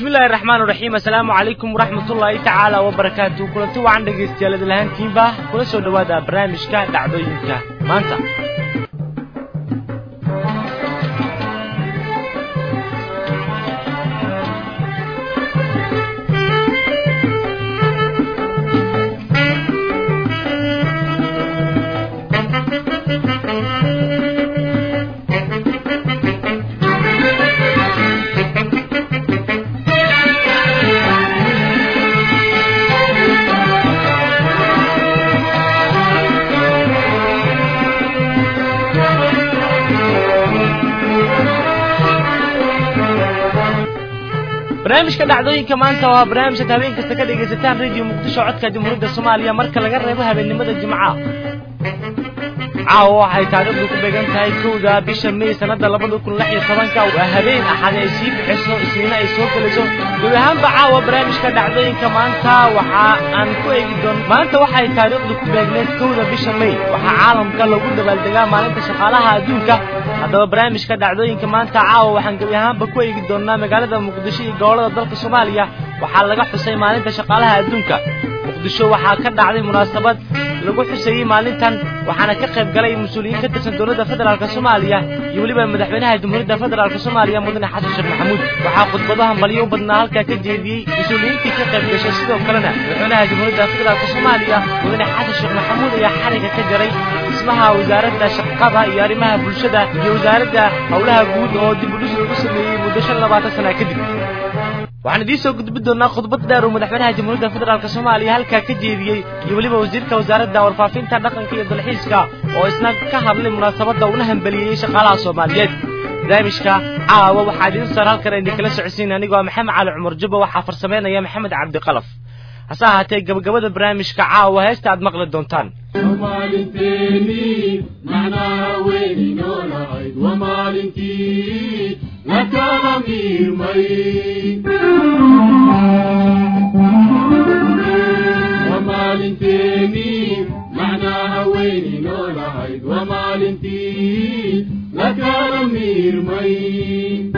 bismillahi raxmaan raxiim assalaamu calaykum waraxmatullaahi tacaala wabarakaatu kulanti wacan dhegaystayaal idlahaantiinba kula soo dhowaada barnaamijka dhacdooyinka maanta barnaamijka dhacdooyinka maanta waa barnaamijkaad habeen kasta ka dhegaysataan radio muqdisho codka jamhuuriyadda soomaaliya marka laga reebo habeennimada jimcaha caawa waxay taariikhdu ku beegan tahay kowda bisha may sannada labada kun lix iyo tobanka waa habeen axad ay sii bixiso isniina ay soo gelayso gebi ahaanba caawa barnaamijka dhacdooyinka maanta waxa aan ku eegi doon maanta waxay taariikhdu ku beegneed kowda bisha may waxaa caalamka lagu dabaaldegaa maalinta shaqaalaha adduunka haddaba barnaamijka dhacdooyinka maanta caawa waxaan gebi ahaanba ku eegi doonnaa magaalada muqdisho iyo gobollada dalka soomaaliya waxaa laga xusay maalinta shaqaalaha adduunka muqdisho waxaa ka dhacday munaasabad lagu xuseeyey maalintan waxaana ka qayb galay mas-uuliyiin ka tirsan dowladda federaalk soomaaliya iyo weliba madaxweynaha jamhuuriyadda federaalk soomaaliya mudane xasan sheekh maxamuud waxaa khudbadaha malyo u badnaa halkaa ka jeediyey mas-uuliyiintii ka qayb gashay sidoo kalena madaxweynaha jamhuuriyadda federaalk soomaaliya mudane xasan sheekh maxamuud ayaa xariga ka jaray dhismaha wasaaradda shaqada iyo arrimaha bulshada iyo wasaaradda howlaha guud oo dib u dhis lagu sameeyey muddo shan labaatan sana kadib waxaan idiin soo gudbi doonnaa khudbad dheer uu madaxweynaha jamhuuriyadda federaalk soomaaliya halkaa ka jeediyey iyo weliba wasiirka wasaaradda warfaafinta dhaqanka iyo dalxiiska oo isna ka hadlay munaasabadda una hambeliyeyey shaqaalaha soomaaliyeed barnaamijka caawa waxaa idiin sar halkan idinkala socodsiin anigoo maxamed cali cumar jubba waxaa farsameynaya maxamed cabdiqalaf hase ahaatee gabagabada barnaamijka caawa heesta aad maqli doontaan ومالنتيني معناها وين نولعيد ومالنتي لك ضمير مي ومالنتيني معناها وين نولعيد ومالنتي لك ضمير مي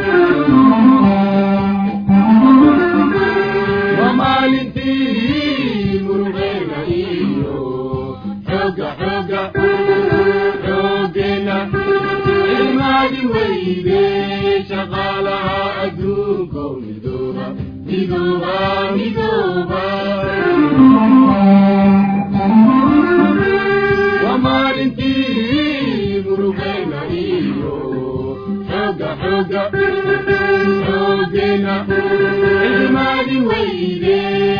ومالنتي مرغينا إيو حوقة حوقة حوقنا المالي ويدي شغالها أدوكم مدوبة مدوبة مدوبة ومالنتي مرغينا إيو حوقة حوقة حوقنا المالي ويدي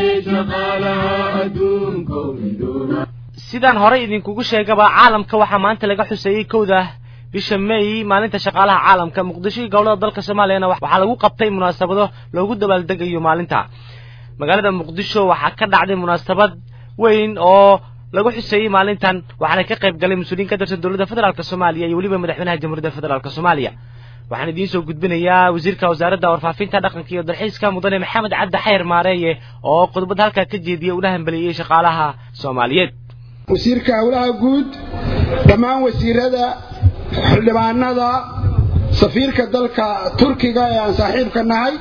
شغالها أدوكم مدوبة sidaan horey idinkugu sheegaba caalamka waxaa maanta laga xuseeyey kowda bisha may maalinta shaqaalaha caalamka muqdisho iyo gobollada dalka soomaaliyana waxaa lagu qabtay munaasabado loogu dabaaldegayo maalinta magaalada muqdisho waxaa ka dhacday munaasabad weyn oo lagu xuseeyey maalintan waxaana ka qayb galay mas-uuliyiin ka tirsan dowladda federaalk soomaaliya iyo weliba madaxweynaha jamhuuriyadda federaalk soomaaliya waxaan idiin soo gudbinayaa wasiirka wasaaradda warfaafinta dhaqanka iyo dalxiiska mudane maxamed cabdi xayr maareeye oo khudbad halkaa ka jeediyey una hambeliyey shaqaalaha soomaaliyeed wasiirka howlaha guud dhammaan wasiirada xildhibaanada safiirka dalka turkiga ee aan saaxiibka nahay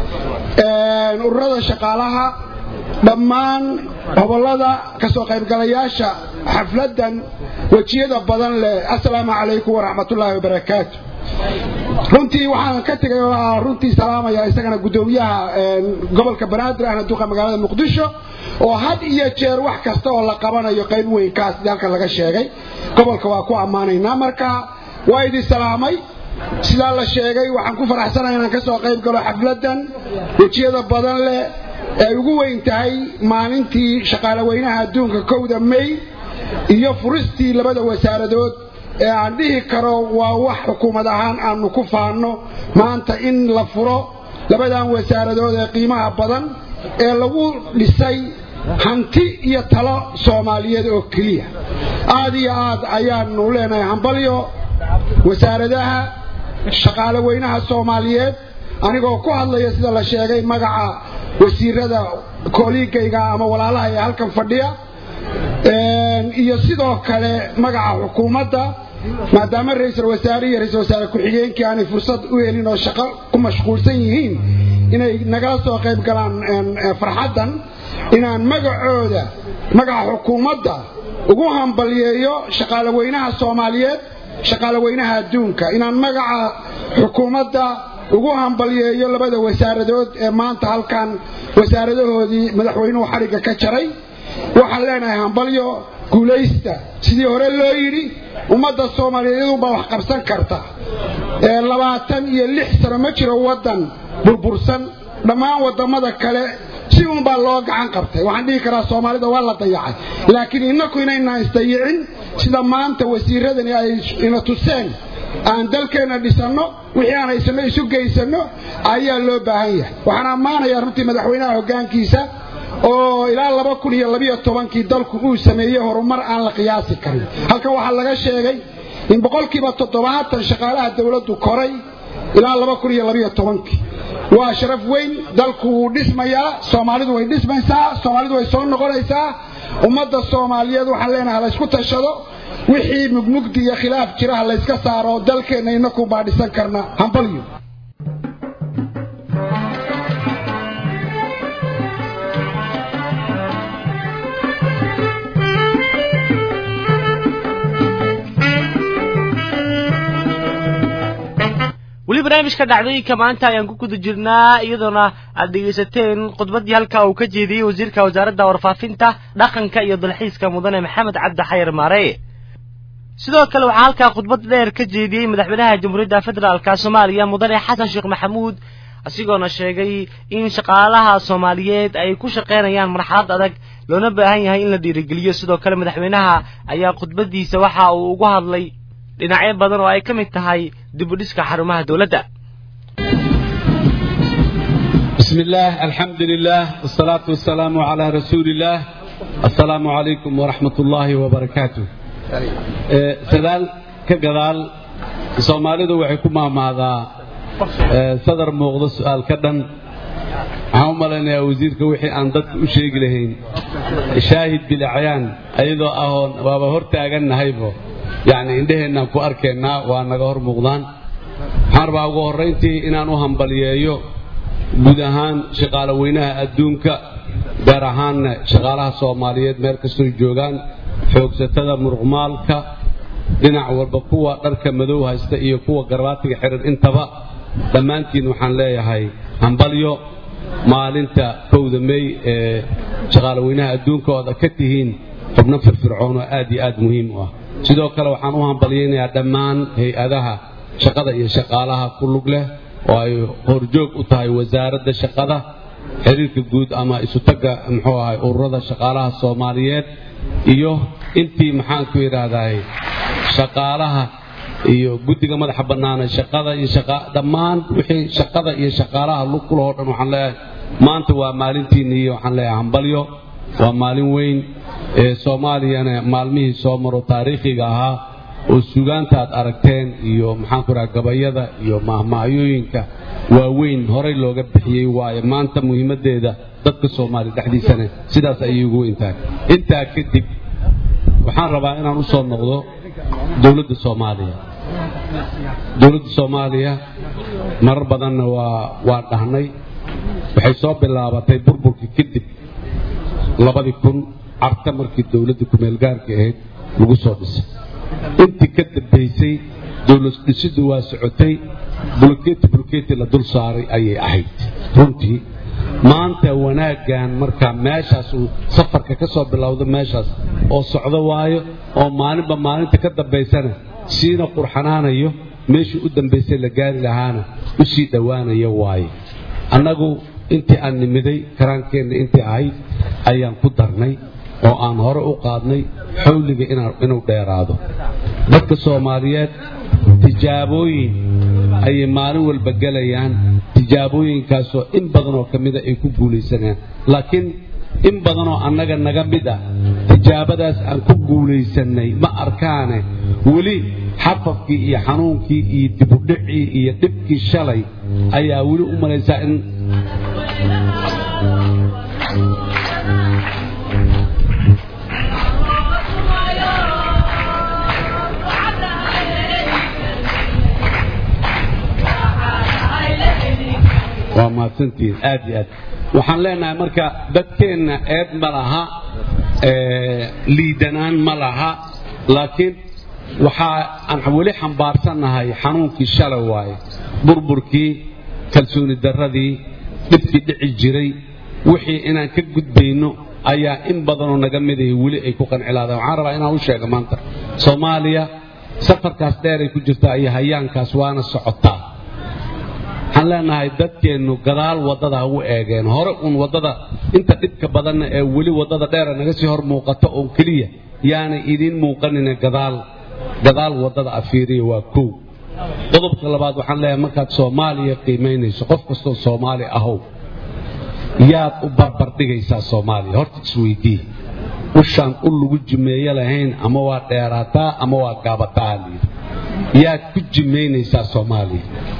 ururada shaqaalaha dhammaan hobollada ka soo qaybgalayaasha xafladdan wejiyada badan leh assalaamu calaykum waraxmatullaahi wabarakaatu runtii waxaan ka tegay oo runtii salaamaya isagana guddoomiyaha gobolka banaadir ahna duqa magaalada muqdisho oo had iyo jeer wax kasta oo la qabanayo qayb weynkaas sidii halkan laga sheegay gobolka waa ku ammaanaynaa marka waa idin salaamay sidaa la sheegay waxaan ku faraxsanahay inaan ka soo qayb galo xafladdan wejiyada badan leh ee ay ugu weyn tahay maalintii shaqaalaweynaha adduunka kowda may iyo furistii labada wasaaradood ee aan dhihi karo waa wax xukuumad ahaan aanu ku faanno maanta in la furo labadan wasaaradood ee qiimaha badan ee lagu dhisay hanti iyo talo soomaaliyeed oo keliya aad iyo aad ayaanu leenahay hambalyo wasaaradaha shaqaale weynaha soomaaliyeed anigoo ku hadlaya sida la sheegay magaca wasiirada kooliigayga ama walaalaha ee halkan fadhiya iyo sidoo kale magaca xukuumadda maadaama ra-iisul wasaare iyo ra-isul wasaare ku-xigeenkii aanay fursad u helin oo shaqo ku mashquulsan yihiin inay nagala soo qayb galaan farxaddan inaan magacooda magaca xukuumadda ugu hambalyeeyo shaqaalaweynaha soomaaliyeed shaqaalaweynaha adduunka inaan magaca xukuumadda ugu hambalyeeyo labada wasaaradood ee maanta halkan wasaaradahoodii madaxweynuhu xadhigga ka jaray waxaan leenahay hambalyo guulaysta sidii hore loo yidhi ummadda soomaaliyeed iyadunbaa wax qabsan karta labaatan iyo lix sano ma jiro waddan burbursan dhammaan waddamada kale si unbaa loo gacan qabtay waxaan dhihi karaa soomaalida waa la dayacay laakiin innaku inaynaan isdayicin sida maanta wasiiradani ay ina tuseen aan dalkeenna dhisanno wixii aan haysanno isu geysanno ayaa loo baahan yahay waxaan ammaanayaa runtii madaxweynaha hoggaankiisa oo ilaa laba kun iyo labiyo tobankii dalku uu sameeyey horumar aan la qiyaasi karin halkan waxaa laga sheegay in boqolkiiba toddobaatan shaqaalaha dawladdu koray ilaa laba kun iyo labiyo tobankii waa sharaf weyn dalku wuu dhismayaa soomaalidu way dhismaysaa soomaalidu way soo noqonaysaa ummadda soomaaliyeed waxaan leenahay laysku tashado wixii mugmugdi iyo khilaaf jira ha layska saaro dalkeenna innaku baa dhisan karna hambalyo weli barnaamijka dhacdooyinka maanta ayaan ku guda jirnaa iyadoona aad dhegaysateen khudbaddii halkaa uu ka jeediyey wasiirka wasaaradda warfaafinta dhaqanka iyo dalxiiska mudane maxamed cabdi xayar maareye sidoo kale waxaa halkaa khudbad dheer ka jeediyey madaxweynaha jamhuuriyadda federaalka soomaaliya mudane xasan sheekh maxamuud isagoona sheegay in shaqaalaha soomaaliyeed ay ku shaqaynayaan marxalad adag loona baahan yahay in la dhiirigeliyo sidoo kale madaxweynaha ayaa khudbaddiisa waxa uu ugu hadlay dhinacyo badan oo ay ka mid tahay dibudhiska xarumaha dowladda بسم الله الحمد لله والصلاة والسلام على رسول الله السلام عليكم ورحمة الله وبركاته سدال كقدال سوماليدو waxay ku maamaadaa sadar muuqdo su'aal ka dhan waxaan u malaynayaa wasiirka wixii aan dadka u sheegi lahayn shaahid bilacyaan ayadoo ahoon waaba hor taagannahaybo yacni indheheennaan ku arkaynaa waa naga hor muuqdaan waxaan rabaa ugu horrayntii inaan u hambaliyeeyo guud ahaan shaqaale weynaha adduunka gaar ahaanna shaqaalaha soomaaliyeed meel kastoy joogaan xoogsatada muruqmaalka dhinac walba kuwa dharka madow haysta iyo kuwa garbaatiga xihan intaba dhammaantiin waxaan leeyahay hambalyo maalinta kowda mey ee shaqaale weynaha adduunka ooda ka tihiin xubno firfircoon oo aad iyo aad muhiim u ah sidoo kale waxaan u hambalyaynayaa dhammaan hay-adaha shaqada iyo shaqaalaha ku lug leh oo ay horjoog u tahay wasaaradda shaqada xiriirka guud ama isutagga muxuu ahay ururada shaqaalaha soomaaliyeed iyo intii maxaanku yidhaahdaay shaqaalaha iyo guddiga madaxa bannaana shaqada iyo dhammaan wixii shaqada iyo shaqaalaha lug ku lahoo dhan waxaan leeyahay maanta waa maalintiinni iyo waxaan leeyahay hambalyo waa maalin weyn ee soomaaliyana maalmihii soo maro taariikhiga ahaa oo sugaanta aad aragteen iyo maxaanku raha gabayada iyo mahmahyooyinka waaweyn horay looga bixiyey waaye maanta muhiimaddeeda dadka soomaaliya dhexdiisana sidaas ayay ugu weyn tahay intaa kadib waxaan rabaa inaan u soo noqdo dowladda soomaaliya dowladda soomaaliya marar badanna waa waa dhahnay waxay soo bilaabatay burburkii kadib labadii kun carta markii dowladda kumeelgaarka ahayd lagu soo dhisay intii ka dambaysay dowlad dhisiddu waa socotay bulkeeti bulkeeti la dul saaray ayay ahayd runtii maanta wanaaggan markaa meeshaas uu safarka ka soo bilowdo meeshaas oo socdo waayo oo maalinba maalinta ka dambaysana siina qurxanaanayo meeshii u dambaysay la gaari lahaana u sii dhowaanaya waaye annagu intii aan nimiday karaankeenna intii ahayd ayaan ku darnay oo aan hore u qaadnay xawliga inuu dheeraado dadka soomaaliyeed tijaabooyin ayay maalin walba gelayaan tijaabooyinkaasoo in badanoo ka mida ay ku guulaysanayaan laakiin in badanoo annaga naga mid ah tijaabadaas aan ku guulaysannay ma arkaane weli xafafkii iyo xanuunkii iyo dibudhicii iyo dhibkii shalay ayaa weli u malaysaa in waa mahadsantihiin aad iyo aad waxaan leenahay marka dadkeenna eed ma laha liidanaan ma laha laakiin waxaa aan weli xambaarsannahay xanuunkii shalay waaye burburkii kalsooni darradii dhibkii dhici jiray wixii inaan ka gudbayno ayaa in badanoo naga midahi weli ay ku qancilaadaan waxaan rabaa inaan u sheega maanta soomaaliya safarkaas dheeray ku jirtaa iyo hayaankaas waana socotaa waxaan leenahay dadkeennu gadaal waddada ha u eegeen hore uun waddada inta dhibka badanna ee weli waddada dheera naga sii hor muuqato oon keliya yaanay idiin muuqanine gadaal gadaal waddada afiiriya waa kow qodobka labaad waxaan leeyahay markaad soomaaliya qiimaynayso qof kastoo soomaali ahow yaad u barbardhigaysaa soomaaliya horta isweydii ushaan u lagu jimeeye lahayn ama waa dheeraataa ama waa gaabataa halyidhi yaad ku jimaynaysaa soomaaliya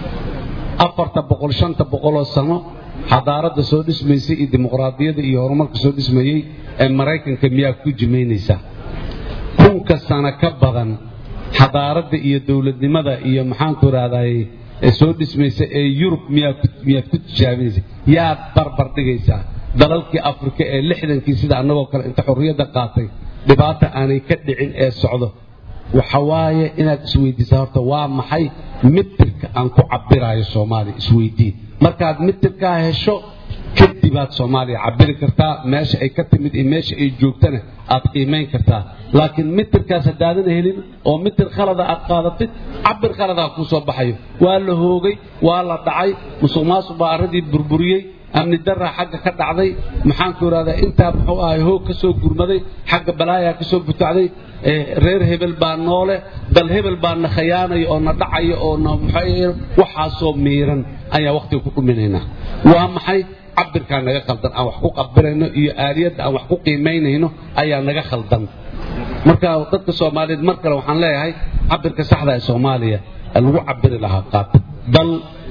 afarta boqol shanta boqoloo sano xadaaradda soo dhismaysay iyo dimuqraadiyadda iyo horumarka soo dhismayey ee maraykanka miyaa ku jimaynaysaa kunka sano ka badan xadaaradda iyo dowladnimada iyo maxaanku idhahday soo dhismaysa ee yurub miyaad ku tijaabinaysa yaad barbar dhigaysaa dalalkii afrika ee lixdankii sida annagoo kale inta xorriyadda qaatay dhibaata aanay ka dhicin ee socdo waxa waaye inaad isweydiisaa horta waa maxay mitirka aan ku cabiraayo soomaaliya isweydii markaad mitirkaa hesho kadibaad soomaaliya cabiri kartaa meesha ay ka timid iyo meesha ay joogtana aad qiimayn kartaa laakiin mitirkaas haddaadan helin oo mitir khalada aad qaadatid cabir khaladaa kuu soo baxayo waa la hoogay waa la dhacay musuq maasuq baa arradii burburiyey amni daraa xagga ka dhacday maxaanku idhahdaa intaa muxuu ahay hoog ka soo gurmaday xagga balaayaa ka soo butacday reer hebel baa noole dal hebel baa na khayaanaya oo na dhacaya oo na waxaasoo miiran ayaa wakhtiga ku dhuminaynaa waa maxay cabirkaa naga khaldan aan wax ku qabirayno iyo aaliyadda aan wax ku qiimaynayno ayaa naga khaldan marka dadka soomaaliyeed mar kale waxaan leeyahay cabirka saxda ee soomaaliya lagu cabiri lahaa qaata dal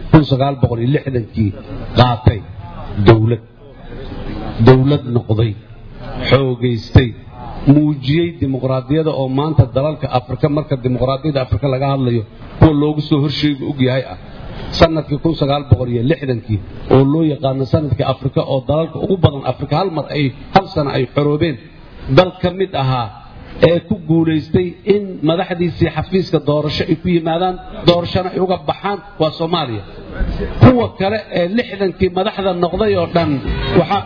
kii qaatay dowlad dowlad noqday xoogaystay muujiyey dimuqraadiyada oo maanta dalalka afrika marka dimuqraadiyada afrika laga hadlayo kuwa loogu soo horsheega og yahay ah sanadkii kii oo loo yaqaano sanadkii afrika oo dalalka ugu badan afrika hal mar ay hal sano ay xoroobeen dal ka mid ahaa ee ku guulaystay in madaxdiisii xafiiska doorasho ay ku yimaadaan doorashona ay uga baxaan waa soomaaliya kuwa kale ee lixdankii madaxda noqday oo dhan waxaa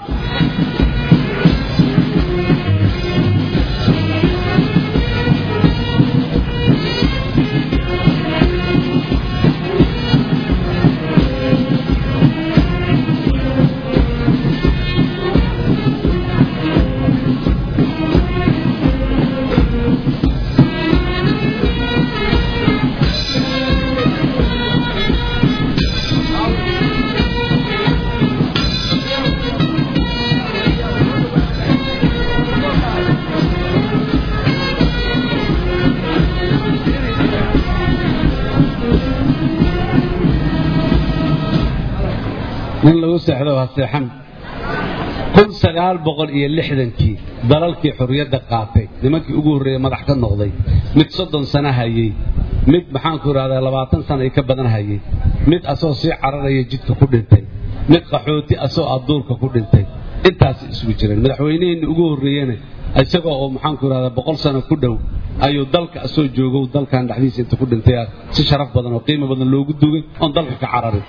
nin lagu seexdo ha seexan kun sagaal boqol iyo lixdankii dalalkii xorriyadda qaatay nimankii ugu horreeyey madax ka noqday mid soddon sano hayey mid maxaanku idhahdaa labaatan sano ay ka badan hayey mid asoo sii cararaya jidka ku dhintay mid qaxooti asoo adduurka ku dhintay intaas isugu jireen madaxweyneheenni ugu horreeyena isagoo oo maxaanku idhahdaa boqol sano ku dhow ayuu dalka asoo joogow dalkan dhexdiisa inta ku dhintay si sharaf badan oo qiimo badan loogu dugay oon dalka ka cararin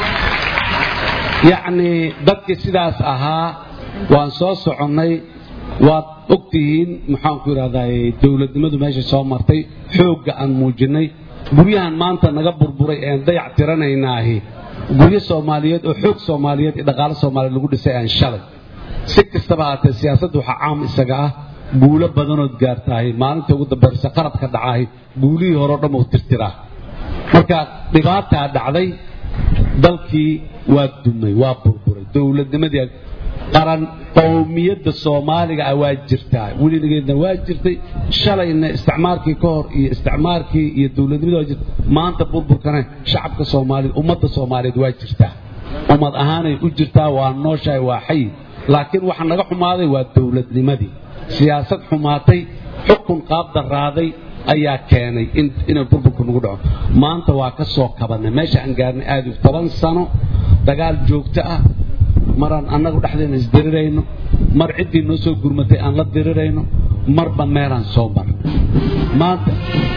yacnii dadkii sidaas ahaa waan soo soconnay waad og tihiin maxaanku idhahdaa dowladnimadu meesha soo martay xoogga aan muujinnay guryahan maanta naga burburay ean dayac tiranaynaahi guryo soomaaliyeed oo xoog soomaaliyeed iyo dhaqaalo soomaaliyeed lagu dhisay aan shalay si kastaba haatee siyaasadda waxaa caam isaga ah guulo badanood gaartaahi maalinta ugu dambaysa qaradka dhacaahi guulihii horeo dhan uu tirtiraa marka dhibaataa dhacday dalkii waa dumay waa burburay dowladnimadii qaran qowmiyadda soomaaliga ah waa jirtaa weligeedna waa jirtay shalayna isticmaarkii ka hor iyo isticmaarkii iyo dowladnimada waa jirta maanta burburkana shacabka soomaaliyeed ummadda soomaaliyeed waa jirtaa ummad ahaanay u jirtaa waa nooshahay waa xay laakiin waxa naga xumaaday waa dowladnimadii siyaasad xumaatay xukun qaab daraaday ayaa keenay inay burburku nagu dhaco maanta waa ka soo kabannay meesha aan gaarnay aad toban sano dagaal joogto ah maraan annagu dhexdeena isdirirayno mar ciddii noo soo gurmatay aan la dirirayno marba meelaan soo mar maanta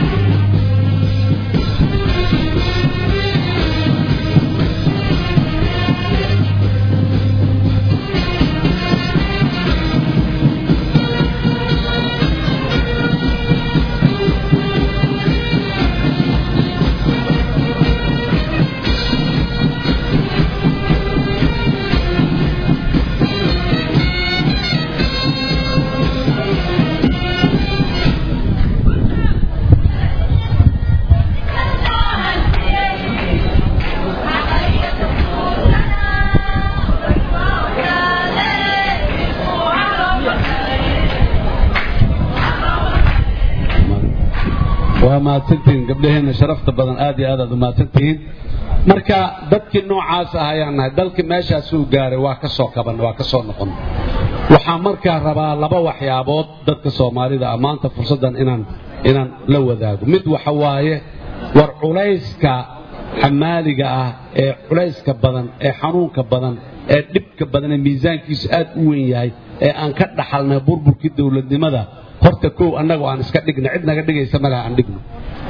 waa mahadsantihiin gabdhaheenna sharafta badan aad iyo aad aad u mahadsantihiin marka dadkii noocaas ah ayaan nahay dalkii meeshaasuu gaaray waa ka soo kaban waa ka soo noqon waxaa markaa rabaa laba waxyaabood dadka soomaalida ah maanta fursaddan inaan inaan la wadaago mid waxa waaye war culayska xamaaliga ah ee culayska badan ee xanuunka badan ee dhibka badan ee miisaankiisu aad u weyn yahay ee aan ka dhaxalnay burburkii dowladnimada horta kow annagu aan iska dhigna cid naga dhigaysa malaha aan dhigno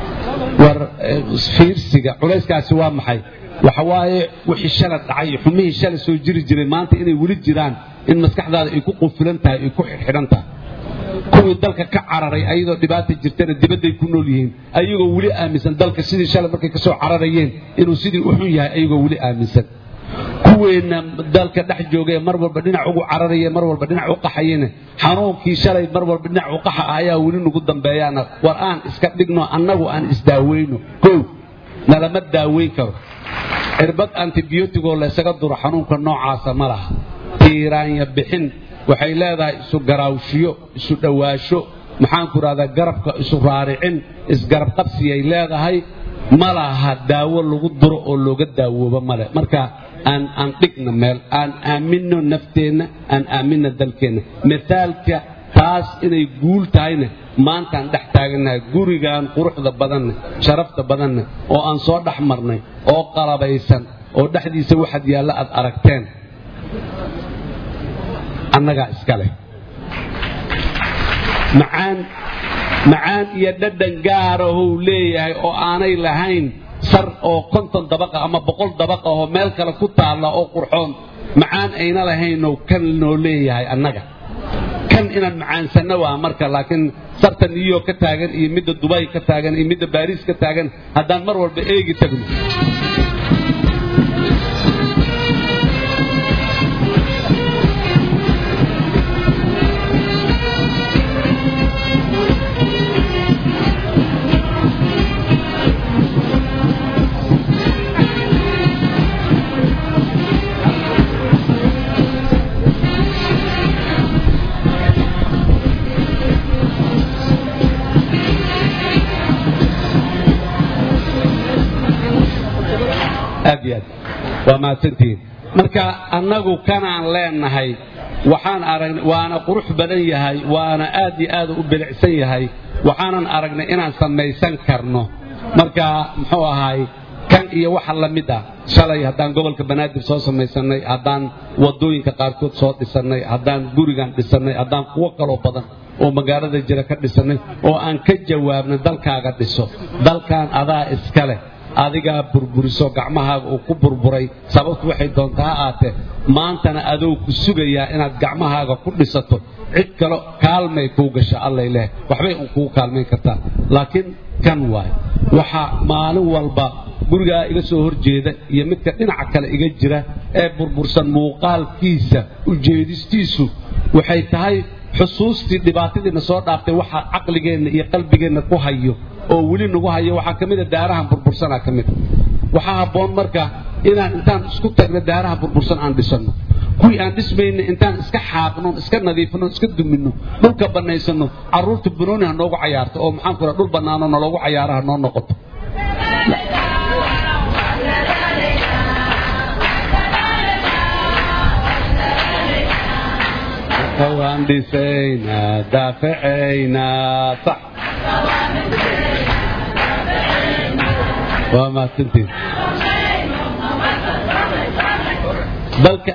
war fiirsiga culayskaasi waa maxay waxa waaye wixii shalay dhacay xumihii shalay soo jiri jiray maanta inay weli jiraan in maskaxdaada ay ku qufilan tahay ay ku xidhxidhan tahay kuwii dalka ka cararay ayadoo dhibaata jirtana dibadday ku nool yihiin ayagoo weli aaminsan dalka sidii shalay markay kasoo cararayeen inuu sidii u xun yahay ayagoo weli aaminsan kuweenna dalka dhex joogay mar walba dhinac ugu cararaya mar walba dhinac u qaxayena xanuunkii shalay mar walba dhinac u qaxa ah ayaa weli nagu dambeeyaana war aan iska dhigno annagu aan isdaaweyno kow nalama daaweyn karo cirbad antibiyootigoo laysaga duro xanuunka noocaasa ma laha tiiraanya bixin waxay leedahay isu garaawshiyo isu dhowaasho maxaanku rahdaa garabka isu raaricin isgarab qabsiyay leedahay ma laha daawo lagu duro oo looga daawoobo male marka aan aan dhigna meel aan aaminno nafteenna aan aaminna dalkeenna mithaalka taas inay guul tahayna maantaan dhex taagannahay gurigan quruxda badanne sharafta badanne oo aan soo dhex marnay oo qalabaysan oo dhexdiisa waxaad yaalla aad aragteen annagaa iska leh macaan macaan iyo dhadhan gaarahou leeyahay oo aanay lahayn sar oo konton dabaqa ama boqol dabaqa oo meel kale ku taalla oo qurxoon macaan ayna lahaynoo kan noo leeyahay annaga kan inaan macaansanno waa marka laakiin sarta new york ka taagan iyo midda dubay ka taagan iyo midda baariis ka taagan haddaan mar walba eegi tagno aad iyo aad waa mahadsantihiin marka annagu kanaan leenahay waxaan aragnay waana qurux badan yahay waana aad iyo aad u bilicsan yahay waxaanan aragnay inaan samaysan karno marka muxuu ahaay kan iyo waxa la mid ah shalay haddaan gobolka banaadir soo samaysannay haddaan waddooyinka qaarkood soo dhisannay haddaan gurigan dhisannay haddaan kuwo kaloo badan oo magaalada jira ka dhisannay oo aan ka jawaabnay dalkaaga dhiso dalkan adaa iska leh adigaa burburiso gacmahaaga uu ku burburay sababtu waxay doontaa ha aatee maantana adoo ku sugayaa inaad gacmahaaga ku dhisato cid kale kaalmay kuu gasha allay leh waxbay un kugu kaalmayn kartaa laakiin kan waay waxaa maalin walba gurigaa iga soo horjeeda iyo midka dhinaca kale iga jira ee burbursan muuqaalkiisa ujeedistiisu waxay tahay xusuustii dhibaatadiina soo dhaaftay waxa caqligeenna iyo qalbigeenna ku hayo oo weli nagu hayo waxaa ka mida daarahan burbursanaa ka mida waxaa habboon marka inaan intaan isku tagno daaraha burbursan aan dhisanno kuwii aan dhismayna intaan iska xaaqno iska nadiifino iska duminno dhulka bannaysano carruurta banooni ha noogu cayaarto oo maxaan ku dhul bannaano naloogu cayaara ha noo noqoto waan dhisaynaa daafacaynaa sax waa mahadsantiin dalka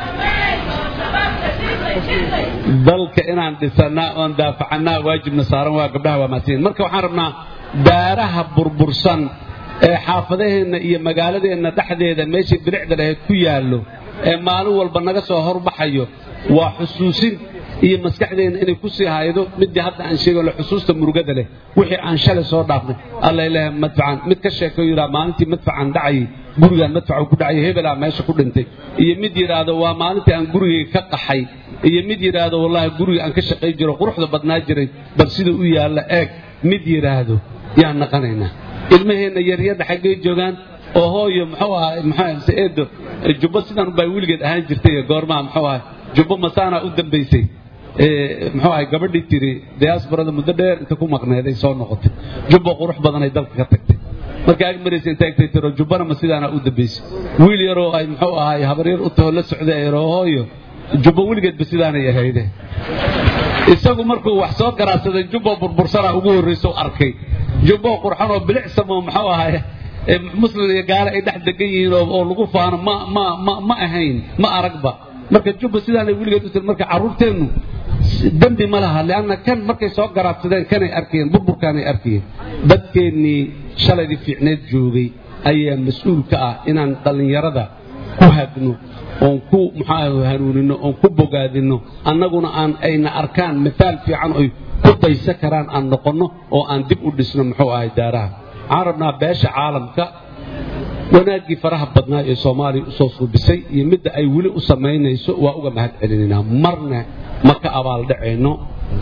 dalka inaan dhisannaa oon daafacannaa waajibna saaran waa gabdhaha waa mahadsanyiin marka waxaan rabnaa daaraha burbursan ee xaafadaheenna iyo magaaladeenna dhexdeeda meeshii bilicda lahayd ku yaallo ee maalin walba naga soo horbaxayo waa xusuusin iyo maskaxdeenna inay ku sii haydo midii hadda aan sheego le xusuusta murugada leh wixii aan shalay soo dhaafnay alla ilaaha madfacan mid ka sheekayo yidhaha maalintii madfacan dhacayay gurigaan madfacu ku dhacayay hebelaa meesha ku dhintay iyo mid yidhaahdo waa maalintii aan gurigayga ka qaxay iyo mid yidhaahdo wallaahi guriga aan ka shaqay jiro quruxda badnaa jiray bal sida u yaalla eeg mid yidhaahdo yaan naqanaynaa ilmaheenna yaryadha xaggay joogaan oo hooyo muxuu ahaa muxuu ahaa mise eedo jubbo sidan baa weligeed ahaan jirtay goormaha muxuu ahaa jubbo masaanaa u dambaysay muxuu ahay gabadhii tiri diyaasbarada muddo dheer inta ku maqneeday soo noqotay jubbo qurux badanay dalka ka tagtay marka ag maraysa inta egtay tiro jubbana ma sidaana u dambaysay wiil yaroo ay muxuu ahay habaryar u taho la socday ay hooyo jubbo weligeedba sidaanay ahayde isagu markuu wax soo garaadsaday jubbo burbursanaa ugu horrayso arkay jubbo qurxan oo bilicsamo muxuu ahay muslim iyo gaale ay dhex degan yihiin oo lagu faano ma ma ma ma ahayn ma aragba marka jubba sidaanay weligeed u tiri marka carruurteennu dembi ma laha leanna kan markay soo garaadsadeen kanay arkayeen burburkaanay arkayeen dadkeennii shalaydii fiicneed joogay ayaa mas-uul ka ah inaan dhallinyarada ku hagno oon ku muxuu hanuunino oon ku bogaadino annaguna aan ayna arkaan mithaal fiican oy ku daysa karaan aan noqonno oo aan dib u dhisno muxuu ahay daaraha waxaan rabnaa beesha caalamka wanaaggii faraha badnaa ee soomaaliya usoo suubisay iyo midda ay weli u samaynayso waa uga mahad celinaynaa marna ma ka abaaldhacayno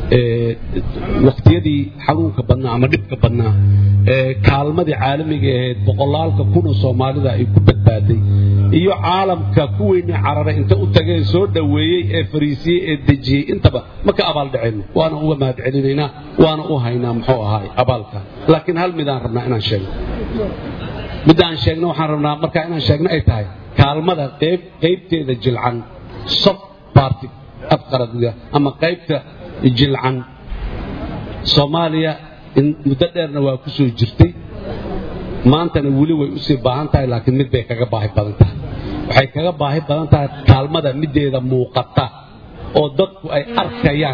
wakhtiyadii xanuunka badnaa ama dhibka badnaa ee kaalmadii caalamiga ahayd boqolaalka kuna soomaalida ay ku badbaaday iyo caalamka kuweynii cararay inta u tageen soo dhoweeyey ee fariisiyey ee dejiyey intaba ma ka abaaldhacayno waana uga mahad celinaynaa waana u haynaa muxuu ahaay abaalka laakiin hal midaan rabnaa inaan sheegno midda aan sheegno waxaan rabnaa markaa inaan sheegno ay tahay kaalmada qayb qaybteeda jilcan soft party afqaradiga ama qaybta jilcan soomaaliya muddo dheerna waa ku soo jirtay maantana weli way usii baahan tahay laakiin mid bay kaga baahi badan tahay waxay kaga baahi badan tahay kaalmada middeeda muuqata oo dadku ay arkayaan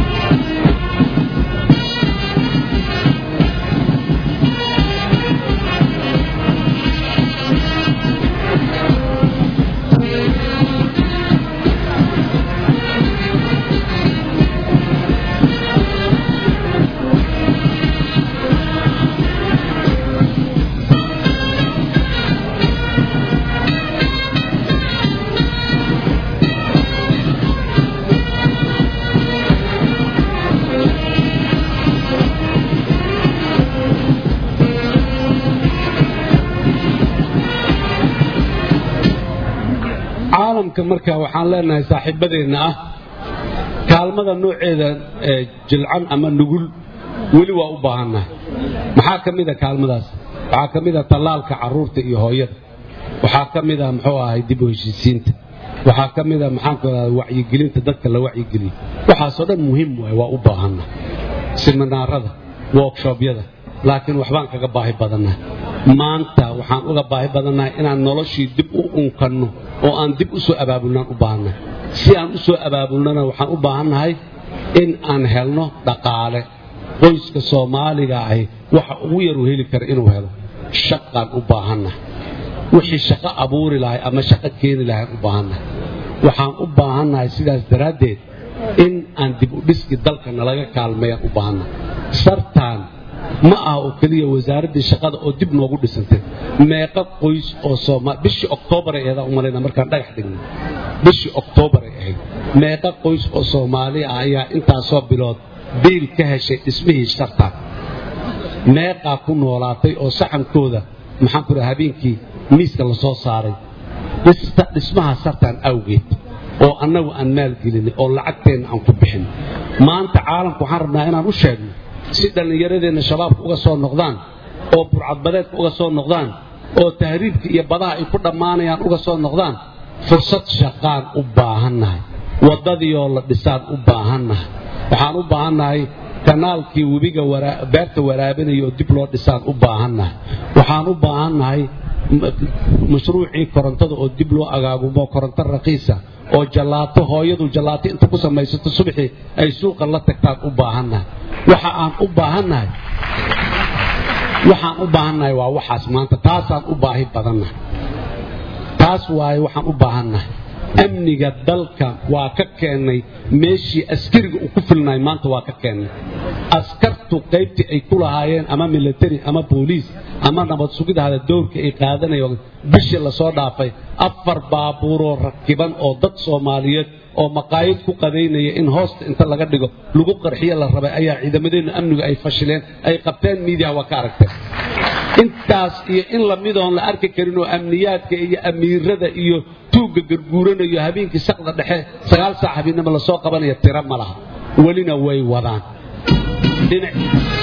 caalamka marka waxaan leenahay saaxiibadeenna ah kaalmada nooceeda jilcan ama nugul weli waa u baahannahay maxaa ka mida kaalmadaas waxaa ka mida tallaalka carruurta iyo hooyada waxaa ka mida muxuu ahay dib u heshiisiinta waxaa ka mida maxaanku radaa wacyigelinta dadka la wacyigeliyo waxaasoo dhan muhiim waay waa u baahannahay siminaarada workshobyada laakiin waxbaan kaga baahi badannahay maanta waxaan uga baahi badannahay inaan noloshii dib u unkanno oo aan dib u soo abaabulnaan u baahannahay si aan u soo abaabulnana waxaan u baahannahay in aan helno dhaqaale qoyska soomaaliga ahi waxa ugu yaru heli kara inuu helo shaqaan u baahannahay wixii shaqo abuuri lahay ama shaqo keeni lahayn u baahannahay waxaan u baahannahay sidaas daraaddeed in aan dib u dhiski dalka nalaga kaalmeeyaan u baahannahay sartaan ma aha oo keliya wasaaraddii shaqada oo dib noogu dhisantay meeqa qoys oo sooma bishii oktoobaray ahayd u malayna markaan dhagax dhignay bishii oktoobaray ahayd meeqa qoys oo soomaali ah ayaa intaasoo bilood biil ka heshay dhismihii sartaan meeqaa ku noolaatay oo saxankooda maxaan ku dhaha habeenkii miiska la soo saaray dhismaha sartaan awgeed oo annagu aan maalgelinay oo lacagteenna aan ku bixin maanta caalamku waxaan rabnaa inaan u sheegno si dhallinyaradeenna shabaabka uga soo noqdaan oo burcadbadeedka uga soo noqdaan oo tahriibka iyo badaha ay ku dhammaanayaan uga soo noqdaan fursad shaqaan u baahannahay waddadiioo la dhisaan u baahannahay waxaan u baahannahay kanaalkii webiga beerta waraabinaya oo dib loo dhisaan u baahannahay waxaan u baahannahay mashruucii korontada oo dib loo agaagumo koronto raqiisa oo jallaato hooyadu jallaato inta ku samaysato subaxii ay suuqa la tagtaan u baahannahay waxa aan u baahannahay waxaan u baahannahay waa waxaas maanta taasaan u baahi badannahay taas waaye waxaan u baahannahay amniga dalka waa ka keennay meeshii askariga uu ku filnay maanta waa ka keennay askartu qaybtii ay ku lahaayeen ama military ama booliis ama nabad sugidahada dowrka ay qaadanayeen bishii lasoo dhaafay afar baabuuroo rakiban oo dad soomaaliyeed oo maqaayad ku qadaynaya in hoosta inta laga dhigo lagu qarxiyo la rabay ayaa ciidamadeennu amnigu ay fashileen ay qabteen miidiya waa ka aragteen intaas iyo in lamidoon la arki karin oo amniyaadka iyo amiirada iyo tuugga garguuranayo habeenkii saqda dhexe sagaal saac habeennimo lasoo qabanaya tiro ma laha welina way wadaan dhinac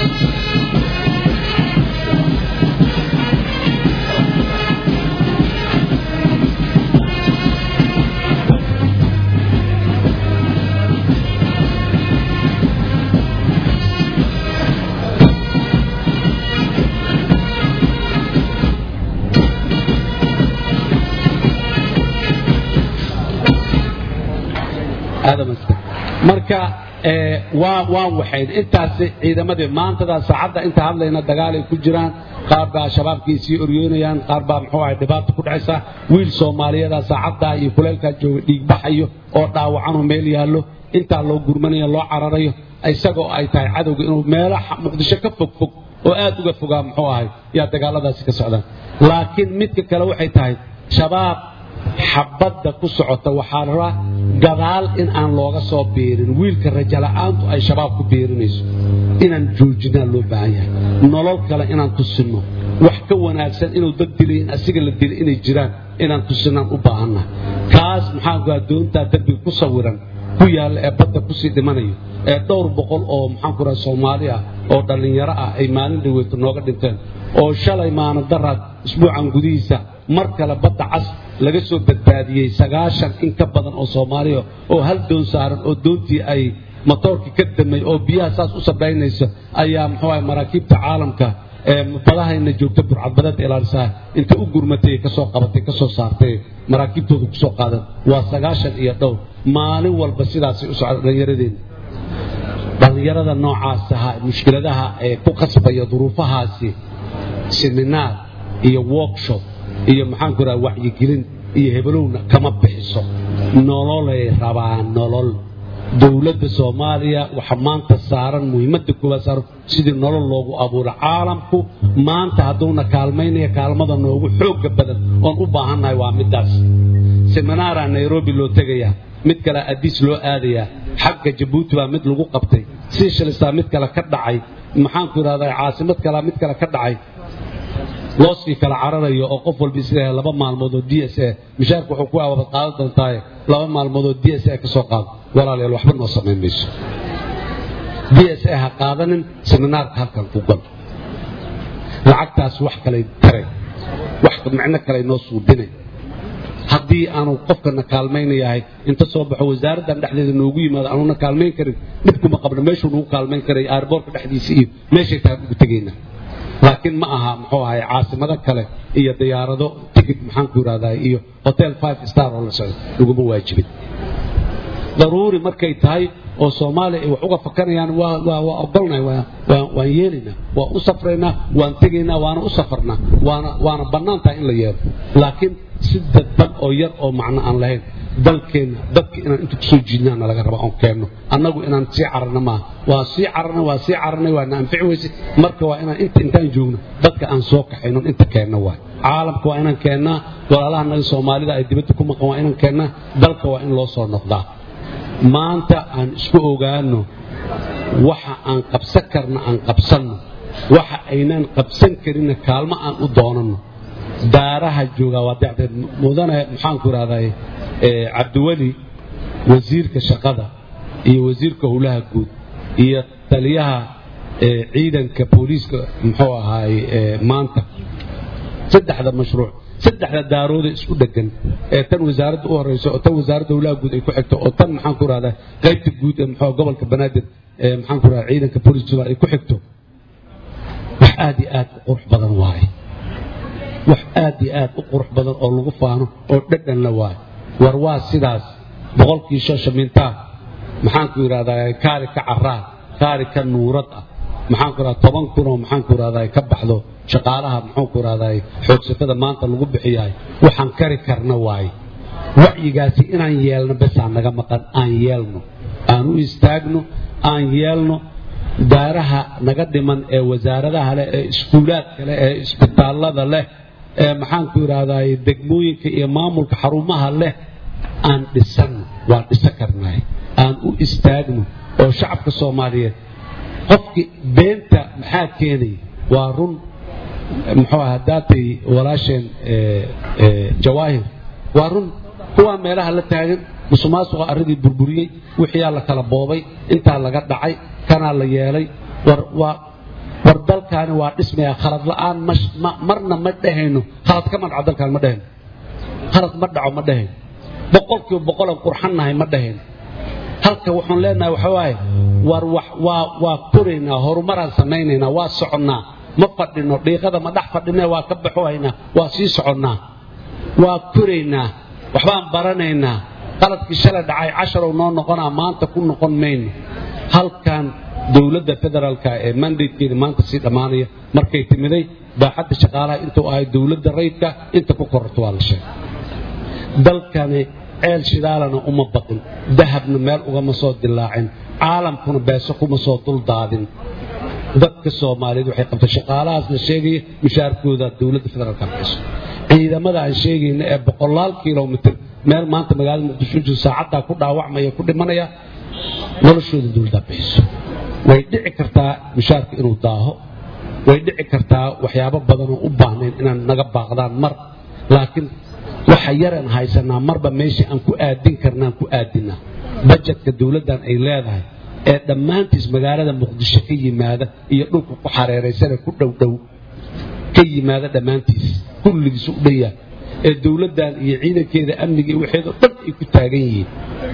marka waan waxayn intaasi ciidamadii maantadaa saacadda inta hadlayna dagaalay ku jiraan qaar baa shabaabkii sii oryoonayaan qaar baa muxuu ahay dhibaata ku dhacaysa wiil soomaaliyadaa saacaddaa iyo kuleelkaa jooga dhiigbaxayo oo dhaawacanu meel yaallo intaa loo gurmanayo loo cararayo isagoo ay tahay cadowga inuu meelo muqdisho ka fog fog oo aad uga fogaa muxuu ahay yaa dagaaladaasi ka socdaan laakiin midka kale waxay tahay shabaab xabadda ku socota waxaa la rabaa gadaal in aan looga soo biirin wiilka rajala'aantu ay shabaab ku biirinayso inaan joojinaa loo baahan yahay nolol kale inaan tusinno wax ka wanaagsan inuu dad dilay in asiga la dilay inay jiraan inaan tusinaan u baahannahay kaas maxaanku doontaa derbiga ku sawiran ku yaalla ee badda kusii dhimanayo ee dhowr boqol oo maxaanku raha soomaali ah oo dhallinyaro ah ay maalin dhaweyto nooga dhinteen oo shalay maana daraad isbuucan gudihiisa mar kale badda cas laga soo badbaadiyey sagaashan in ka badan oo soomaaliya oo hal doon saaran oo doontii ay matoorkii ka damay oo biyaha saas u sabaynaysa ayaa muxuu ahay maraakiibta caalamka ee badahayna joogta burcadbadeed ilaalisaa inta u gurmatay kasoo qabatay kasoo saartay maraakiibtooda kusoo qaadan waa sagaashan iyo dhowr maalin walba sidaasay u socda dhallinyaradeenna dhallinyarada noocaas ahaa mushkiladaha ee ku qasbaya duruufahaasi seminaar iyo workshop iyo maxaanku raha wacyigelin iyo hebelowna kama bixiso nololay rabaan nolol dowladda soomaaliya waxa maanta saaran muhiimadda koowaad saaran sidii nolol loogu abuuro caalamku maanta hadduuna kaalmaynaya kaalmada noogu xoogga badan oon u baahannahay waa middaas seminaaraa nairobi loo tegayaa mid kale adiis loo aadayaa xagga jabuuti baa mid lagu qabtay siishalisa mid kale ka dhacay maxaanku idhahdaa caasimad kalea mid kale ka dhacay looskii kala cararayo oo qof walba isleeyahay laba maalmood oo d s a mishaarka wuxuu ku awaabad qaadan doontaaye laba maalmood oo d s a ka soo qaado walaalayaal waxba noo samayn mayso d s a ha qaadanin seminaarka halkan ku gal lacagtaas wax kalay taray wax micno kalay noo suudinay haddii aanu qofkana kaalmaynayahay inta soo baxo wasaaraddan dhexdeeda noogu yimaado aanuna kaalmayn karin dhibkuma qabno meeshuu nagu kaalmayn karay aarboorka dhexdiisa iyo meeshay tahay ugu tegaynaa laakiin ma aha muxuu ahay caasimado kale iyo diyaarado tigid maxaanku yidhahdaa iyo hotel five star oo la socdo laguma waajibin daruuri markay tahay oo soomaaliya ay wax uga fakanayaan waa ogolnahay waan yeelaynaa waan u safraynaa waan tegaynaa waana u safarnaa waana bannaan tahay in la yeelo laakiin si dadban oo yar oo macno aan lahayn dalkeenna dadka inaan inta kusoo jiidnaana laga raba oon keenno annagu inaan sii cararna maaha waa sii cararnay waa sii cararnay waa na anfici weyse marka waa inaan inta intaan joogno dadka aan soo kaxaynon inta keenno waay caalamka waa inaan keennaa walaalaha naga soomaalida ay dibadda ku maqan waa inaan keennaa dalka waa in loo soo noqdaa maanta aan isku ogaano waxa aan qabsan karna aan qabsanno waxa aynaan qabsan karinna kaalmo aan u doonanno daaraha joogaa waa dacdeed mudane maxaanku idhahday cabdiweli wasiirka shaqada iyo wasiirka howlaha guud iyo taliyaha ciidanka booliiska muxuu ahaay maanta saddexda mashruuc saddexda daarooda isku dhegan ee tan wasaaradda u horeyso oo tan wasaaradda howlaha guud ay ku xigto oo tan maxaanku idhahdaa qaybta guud ee muxuu gobolka banaadir ee maxaanku idhahdaa ciidanka booliiska ay ku xigto wax aad iyo aad u qurux badan waaye wax aad iyo aad u qurux badan oo lagu faano oo dhadhan la waayo war waa sidaas boqolkii shoshamintaa maxaanku yidhahdaa kaari ka caraa kaari ka nuurad ah maxaanku yidhahdaa toban kunoo maxaanku yidhahdaa ka baxdo shaqaalaha maxaanku yidhahdaa xoogsatada maanta lagu bixiyahay waxaan kari karna waaye wacyigaasi inaan yeelno besaan naga maqan aan yeelno aan u istaagno aan yeelno daaraha naga dhiman ee wasaaradaha leh ee iskuulaadka leh ee isbitaallada leh ee maxaanku yidhahdaa degmooyinka iyo maamulka xarumaha leh aan dhisanno waan dhisan karnaay aan u istaagno oo shacabka soomaaliyeed qofki beenta maxaa keenaya waa run muxuu ah haddaatay walaasheen jawaahir waa run kuwaa meelaha la taagan musuqmaasuqa arradii burburiyey wixiyaa la kala boobay intaa laga dhacay kanaa la yeelay war waa war dalkaani waa dhismaya khalad la'aan marna ma dhahayno khalad kama dhaco dalkaan ma dhahayno khalad ma dhaco ma dhahayno boqolkiiba boqolan qurxannahay ma dhahayno halka waxaan leenahay waxa waaye war waa waa koraynaa horumaraan samaynaynaa waa soconnaa ma fadhino dhiiqada ma dhex fadhine waa ka baxohaynaa waa sii soconnaa waa koraynaa waxbaan baranaynaa qaladkii shalay dhacay casharow noo noqonaa maanta ku noqon mayno halkan dowladda federaalka ee mandatekeeda maanta sii dhammaanaya markay timiday baaxadda shaqaalaha intuu ahay dowladda rayidka inta ku kororto waa la sheegay dalkani ceel shidaalana uma baqin dahabna meel ugama soo dilaacin caalamkuna beeso kuma soo duldaadin dadka soomaaliyeed waxay qabtay shaqaalahaas la sheegaya mushaarkooda dowladda federaalka bixiso ciidamada aan sheegayna ee boqolaal kilomitr meel maanta magaalada muqdisho jiro saacaddaa ku dhaawacmaya ku dhimanaya noloshooda dowladdaa bixiso way dhici kartaa mushaarka inuu daaho way dhici kartaa waxyaabo badanoo u baahnayn inaan naga baaqdaan mar laakiin waxa yaraan haysanaa marba meeshii aan ku aadin karnaan ku aadinaa bajetka dowladdan ay leedahay ee dhammaantiis magaalada muqdisho ka yimaada iyo dhulka ku xareeraysane ku dhowdhow ka yimaada dhammaantiis kulligiisu u dhanyahay ee dowladdan iyo ciidankeeda amniga iyo waxeedoo dhan ay ku taagan yihiin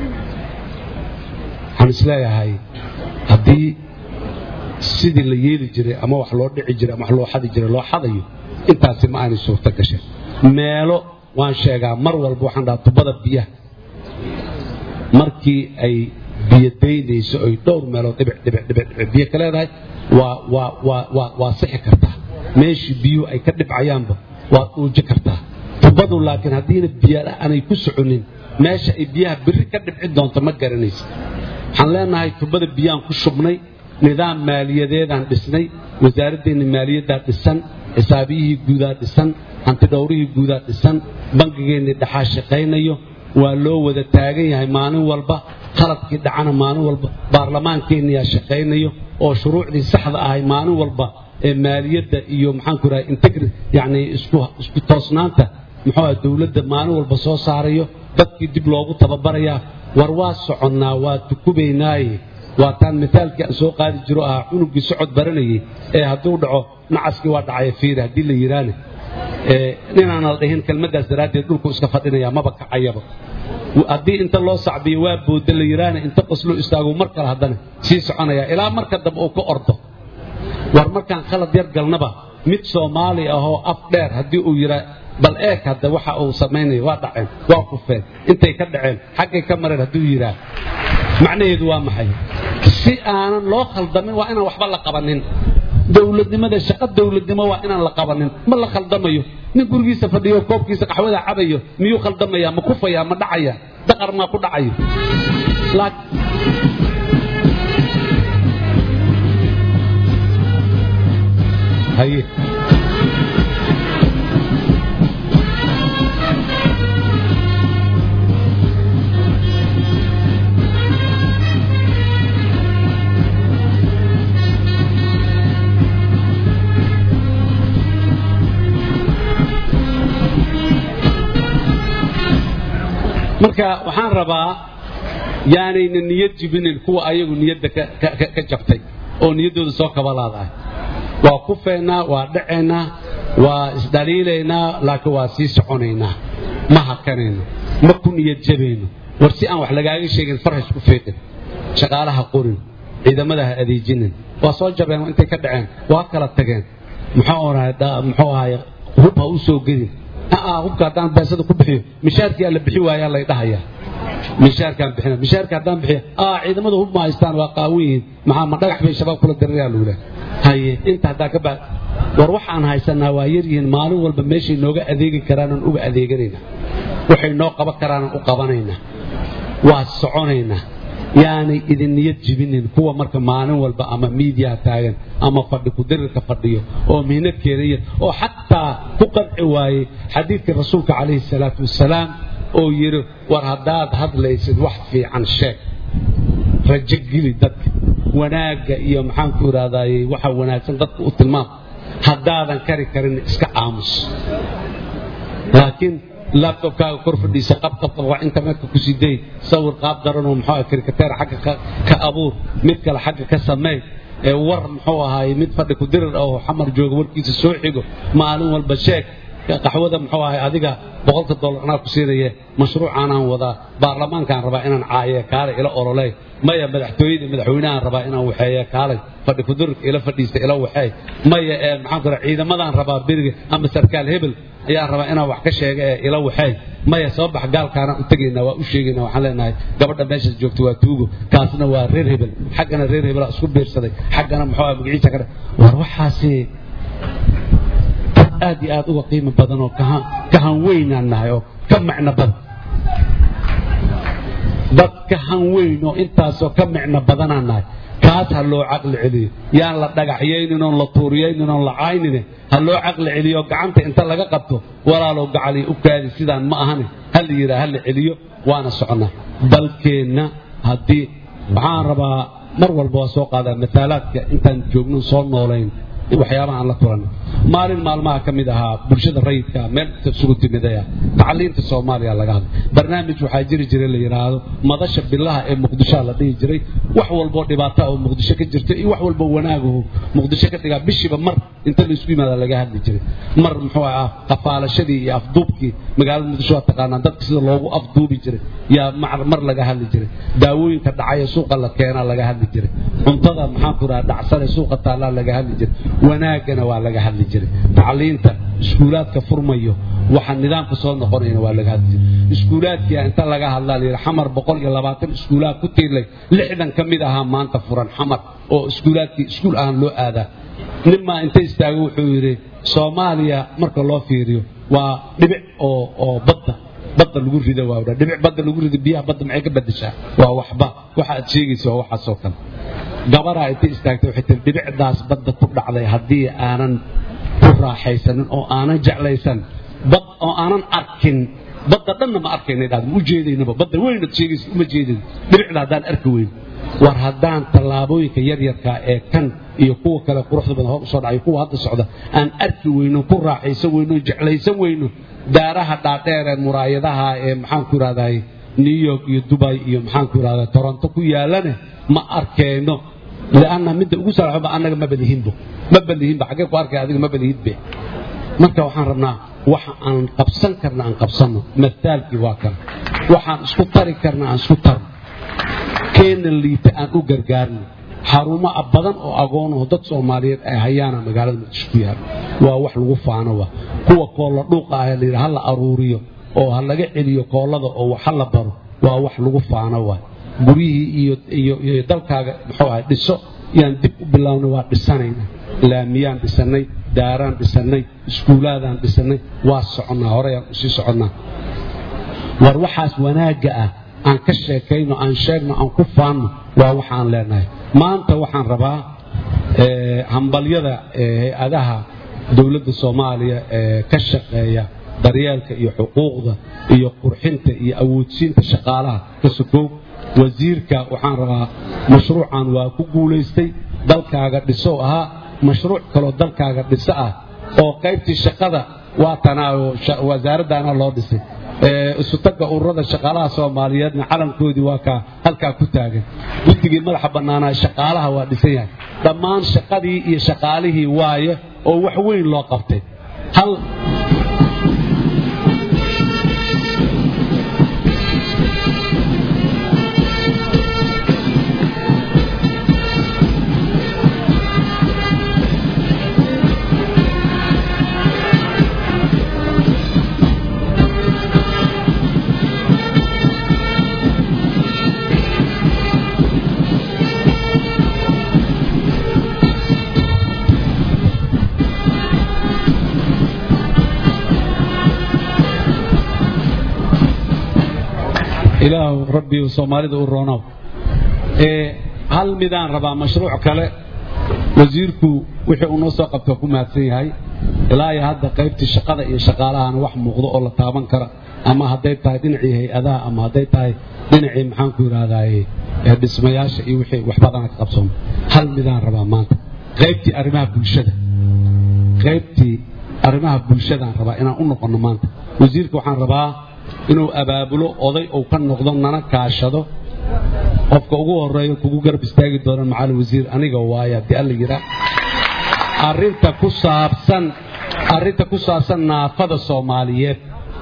waxaan isleeyahay haddii sidii la yeeli jiray ama wax loo dhici jiray ama wax loo xadi jiray loo xadayo intaasi ma aanay suurto gashay meelo waan sheegaa mar walba waxaan dhahaa tubada biyaha markii ay biyo daynayso oy dhowr meelood dhibic dhibic dhibic dhibic biyo ka leedahay waa waa waa waa waa sixi kartaa meeshii biyuhu ay ka dhibcayaanba waad uuji kartaa tubadu laakiin haddiina biyo aanay ku soconin meesha ay biyaha birri ka dhibci doonto ma garanaysa waxaan leenahay tubada biyaan ku shubnay nidaam maaliyadeedaan dhisnay wasaaraddeena maaliyaddaa dhisan xisaabiyihii guudaa dhisan hantidhowrihii guudaa dhisan bangigeennii dhaxaa shaqaynayo waa loo wada taagan yahay maalin walba khaladkii dhacana maalin walba baarlamaankeeniyaa shaqaynayo oo shuruucdii saxda ahay maalin walba ee maaliyadda iyo maxaanku rahay integri yacni isku isku toosnaanta muxuu ah dowladda maalin walba soo saarayo dadkii dib loogu tababarayaa war waa soconnaa waa tukubaynaaye waa taan mitaalkii aan soo qaadi jiro ahaa cunuggii socod baranayay ee hadduu dhaco nacaskii waa dhacaya fiiri haddii la yidhaane ninaan la dhihin kelmaddaas daraaddeed dhulku iska fadhinaya maba kacayaba haddii inta loo sacbiyo waa booda la yidhaane inta qosloo istaago mar kale haddana sii soconaya ilaa marka dambe uu ka ordo war markaan khalad yar galnaba mid soomaali ahoo af dheer haddii uu yidhaa bal eeg hadda waxa uu samaynaya waa dhaceen waa kufeen intay ka dhaceen xaggay ka mareen hadduu yidhaa macnaheedu waa maxay si aanan loo khaldamin waa inaan waxba la qabanin dowladnimada shaqo dowladnimo waa inaan la qabanin ma la khaldamayo nin gurigiisa fadhiyo koobkiisa qaxwada cabayo miyuu khaldamaya ma kufaya ma dhacaya daqar maa ku dhacayo haye marka waxaan rabaa yaanayna niyad jibinin kuwa ayagu niyadda ka jabtay oo niyaddooda soo kabalaadahay waa kufeennaa waa dhacaynaa waa isdhaliilaynaa laakiin waa sii soconaynaa ma hakanayno ma ku niyad jabayno war si aan wax lagaaga sheegin farhash ku feedhin shaqaalaha qorin ciidamada ha adeejinin waa soo jabeen intay ka dhaceen waa kala tageen muxuu ahay hub ha u soo gedin aa hubka haddaan beesada ku bixiyo mishaarkii la bixi waayaa lay dhahayaa mishaarkaan bixina mishaarka haddaan bixiya aa ciidamada hub ma haystaan waa qaawan yihiin maxaa ma dhagax bay shabaab kula dirirayaa lagu lehay haye inta haddaa ka baa war waxaan haysanaa waa yaryihiin maalin walba meeshay nooga adeegi karaanaan uga adeeganaynaa waxay noo qaban karaanaan u qabanaynaa waa soconaynaa yaanay idin niyad jibinin kuwa marka maalin walba ama miidiyaha taagan ama fadhi kudirirka fadhiyo oo mihno keenaya oo xataa ku qanci waayey xadiidkii rasuulka calayhi salaatu wasalaam oo yidhi war haddaad hadlaysid wax fiican sheeg rajo geli dadka wanaagga iyo maxaanku idhahdaaye waxa wanaagsan dadka u tilmaam haddaadan kari karin iska aamus laakiin labtobkaaga kor fadhiisa qabqabqab waa internetka ku sii day sawir qaab daranoo muxuu ah karikateer xagga ka abuur mid kale xagga ka samee ee war muxuu ahaaye mid fadhi ku dirir oo xamar jooga warkiisa soo xigo maalin walba sheeg qaxwada muxuu ahay adiga boqolka dollar anaa ku siinaya mashruucaanaan wadaa baarlamaankaan rabaa inaan caaye kaalay ila ololey maya madaxtooyada madaxweynahaan rabaa inaan waxeeye kaalay fadhi kudurirka ila fadhiista ila waxeey maya ee maxaan ku ciidamadaan rabaa beriga ama sarkaal hebel ayaan rabaa inaan wax ka sheega ee ila waxeey maya soo bax gaalkaanaan u tegaynaa waa u sheegaynaa waxaan leenahay gabadha meeshaas joogta waa tuugo kaasna waa reer hebel xaggana reer hebelaa isku biirsaday xaggana muxuu ah magaciisa ka war waxaasi aad iyo aad uga qiimo badan oo ka hanweynaan nahay oo ka macno badan dad ka hanweyn oo intaasoo ka micno badanaan nahay kaas ha loo caqli celiyo yaan la dhagaxyaynin oon la tuuriyaynin oon la caynine ha loo caqli celiyo gacanta inta laga qabto walaalow gacaliy u kaadi sidaan ma ahane ha la yidhaha ha la celiyo waana soconnaa dalkeenna haddii waxaan rabaa mar walba waa soo qaadaa mataalaadka intaan joogno soo noolayn waxyaabaha aan la kulanay maalin maalmaha ka mid ahaa bulshada rayidka meel isugu timidaya tacliinta soomaaliya laga hadlay barnaamij waxaa jiri jiray la yidhaahdo madasha bilaha ee muqdishoa la dhihi jiray wax walboo dhibaata oo muqdisho ka jirta iyo wax walbo wanaagahu muqdisho ka dhigaa bishiiba mar inta laisku yimaada laga hadli jiray mar muxuu ah qafaalashadii iyo afduubkii magaalada muqdisho waa taqaanaa dadka sida loogu afduubi jiray yaa mar laga hadli jiray daawooyinka dhacaya suuqa la keenaa laga hadli jiray cuntada maxaanku dhaha dhacsane suuqa taallaa laga hadli jiray wanaagana waa laga hadli jiray tacliinta iskuulaadka furmayo waxa nidaamka soo noqonayna waa laga hadli jiray iskuulaadkia inta laga hadlaa layidhi xamar boqol iyo labaatan iskuulaad ku tiirlay lixdan ka mid ahaa maanta furan xamar oo iskuulaadkii iskuul ahaan loo aadaa ninmaa inta istaago wuxuu yidhi soomaaliya marka loo fiiriyo waa dhibic oo oo badda badda lagu rido waa dhibic badda lagu rido biyaha badda maxay ka bedeshaa waa waxba waxa aad sheegaysa waa waxaasoo kale gabaraa intay istaagtay waxay tiri dhibicdaas badda ku dhacday haddii aanan ku raaxaysanin oo aanan jeclaysan bad oo aanan arkin badda dhanna ma arkaynay dhahda ma u jeedaynaba badda weynad sheegaysa uma jeedin dhibicda haddaan arki weyn war haddaan tallaabooyinka yaryarkaa ee kan iyo kuwa kale quruxda badan hor usoo dhacay kuwa hadda socda aan arki weyno ku raaxaysan weyno jeclaysan weyno daaraha dhaadheer ee muraayadaha ee maxaanku idhahday new york iyo dubay iyo maxaanku idhahda toronto ku yaalane ma arkayno lianna midda ugu salaxoba annaga ma balihinbo ma balihinba xaggee ku arkay adiga ma balihidbe marka waxaan rabnaa waxa aan qabsan karna aan qabsanno mataalkii waa kan waxaan isku tari karna aan isku tarno keena liita aan u gargaarno xarumo badan oo agoonaho dad soomaaliyeed ay hayaana magaalada muqdisho ku yaalo waa wax lagu faano wa kuwa koolla dhuuqa ah layidhi ha la aruuriyo oo ha laga celiyo koollada oo wax ha la baro waa wax lagu faano wa guryihii iyo iyo iyo dalkaaga muxuu ahay dhiso yaan dib u bilownay waa dhisanayna laamiyaan dhisannay daaraan dhisannay iskuulaadaan dhisannay waa soconnaa horeyaan usii soconnaa war waxaas wanaagga ah aan ka sheekayno aan sheegno aan ku faanno waa waxaan leenahay maanta waxaan rabaa hambalyada hay-adaha dowladda soomaaliya ee ka shaqeeya daryeelka iyo xuquuqda iyo qurxinta iyo awoodsiinta shaqaalaha ka sokow wasiirka waxaan rabaa mashruucan waa ku guulaystay dalkaaga dhiso ahaa mashruuc kaloo dalkaaga dhiso ah oo qaybtii shaqada waa tanaayo wasaaraddaana loo dhisay isutagga ururada shaqaalaha soomaaliyeedna calankoodii waa kaa halkaa ku taagan guddigii madaxa bannaanaa shaqaalaha waa dhisan yahay dhammaan shaqadii iyo shaqaalihii waaye oo wax weyn loo qabtay hal ilaahu rabbiyu soomaalida u roonow ee hal midaan rabaa mashruuc kale wasiirku wixii uu noo soo qabta ku mahadsan yahay ilaa iyo hadda qaybtii shaqada iyo shaqaalahana wax muuqdo oo la taaban kara ama hadday tahay dhinacii hay-adaha ama hadday tahay dhinacii maxaanku yidhahdaaye dhismayaasha iyo wixii wax badana ka qabsooma hal midaan rabaa maanta qaybtii arrimaha bulshada qaybtii arrimaha bulshadaan rabaa inaan u noqonno maanta wasiirka waxaan rabaa inuu abaabulo oday uu ka noqdo nana kaashado qofka ugu horeeyo kugu garab istaagi doona macalin wasiir aniga waaya haddii alla yidhaa arrinta ku saabsan arrinta ku saabsan naafada soomaaliyeed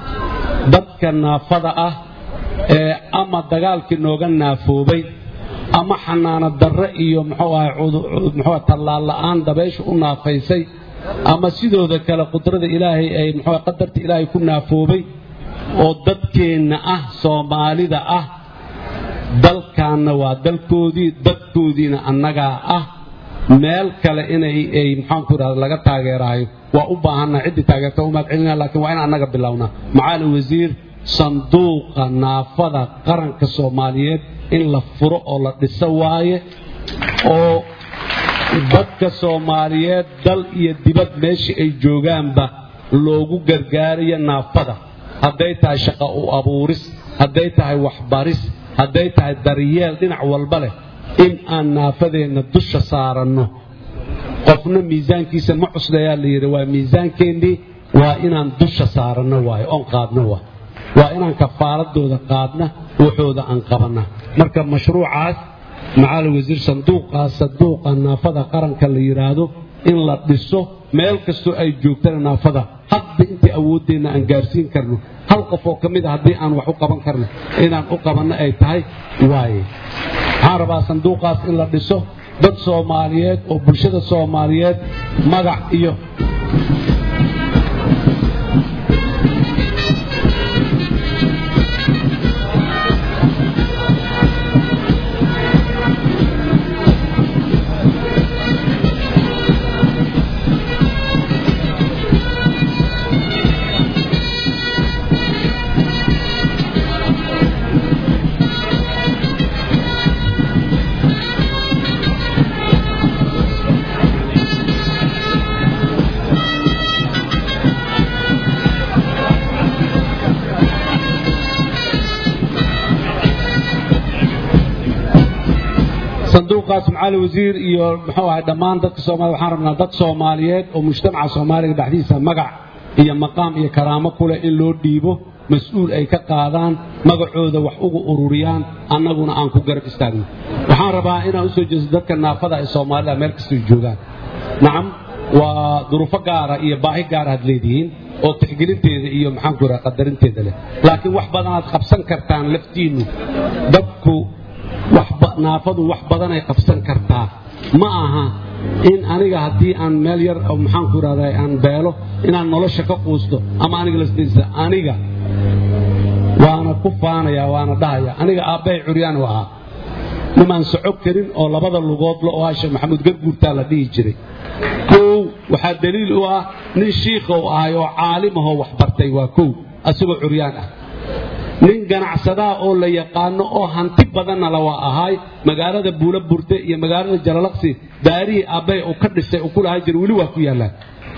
dadka naafada ah ee ama dagaalkii nooga naafoobay ama xanaano darre iyo muxuu ahay muxuu tallaal la'aan dabaysha u naafaysay ama sidooda kale qudrada ilaahay ay muxuu qadarta ilaahay ku naafoobay oo dadkeenna ah soomaalida ah dalkaanna waa dalkoodii dadkoodiina annagaa ah meel kale inay ay maxaanku idhahda laga taageerahayo waa u baahannaha ciddii taageerta umaad celinaa laakiin waa in annaga bilownaa macaalin wasiir sanduuqa naafada qaranka soomaaliyeed in la furo oo la dhiso waaye oo dadka soomaaliyeed dal iyo dibad meeshii ay joogaanba loogu gargaarayo naafada hadday tahay shaqa u abuuris hadday tahay waxbaris hadday tahay daryeel dhinac walba leh in aan naafadeenna dusha saaranno qofna miisaankiisa ma cuslayaa la yidhi waa miisaankeennii waa inaan dusha saaranno waayo oon qaadno waay waa inaan kafaaladooda qaadna waxooda aan qabanna marka mashruucaas macaalin wasiir sanduuqaas sanduuqa naafada qaranka la yidhaahdo in la dhiso meel kastoo ay joogtana naafada hadda intii awooddeenna aan gaarsiin karno hal qof oo ka mid a haddii aan wax u qaban karno inaan u qabanno ay tahay waaye waxaan rabaa sanduuqaas in la dhiso dad soomaaliyeed oo bulshada soomaaliyeed magac iyo sanduuqaas macali wasiir iyo muxuu ahay dhammaan dadka soomaliya waxaan rabnaa dad soomaaliyeed oo mujtamaca soomaaliga dhexdiisa magac iyo maqaam iyo karaamo kuleh in loo dhiibo mas-uul ay ka qaadaan magacooda wax ugu ururiyaan annaguna aan ku garab istaagno waxaan rabaa inaan usoo jeesto dadka naafada ee soomaalida meel kastay joogaan nacam waa duruufo gaara iyo baahi gaara had leedihiin oo tixgelinteeda iyo maxaanku iraha qadarinteeda leh laakiin wax badanaad qabsan kartaan laftiinnu dadku naafadu wax badanay qabsan kartaa ma aha in aniga haddii aan meel yar maxaanku irahda aan beelo inaan nolosha ka quusto ama aniga lasdaysa aniga waana ku faanaya waana dhahaya aniga aabbahay curyaan u ahaa nimaan soco karin oo labada lugoodla oo ah sheekh maxamuud garguurtaa la dhihi jiray kow waxaa daliil u ah nin shiikhow ahay oo caalimahoo wax bartay waa kow asagoo curyaan ah nin ganacsadaa oo la yaqaano oo hanti badanna la waa ahaay magaalada buula burte iyo magaalada jalalaqsi daarihii aabbay uu ka dhisay uu ku lahaa jira weli waa ku yaallaan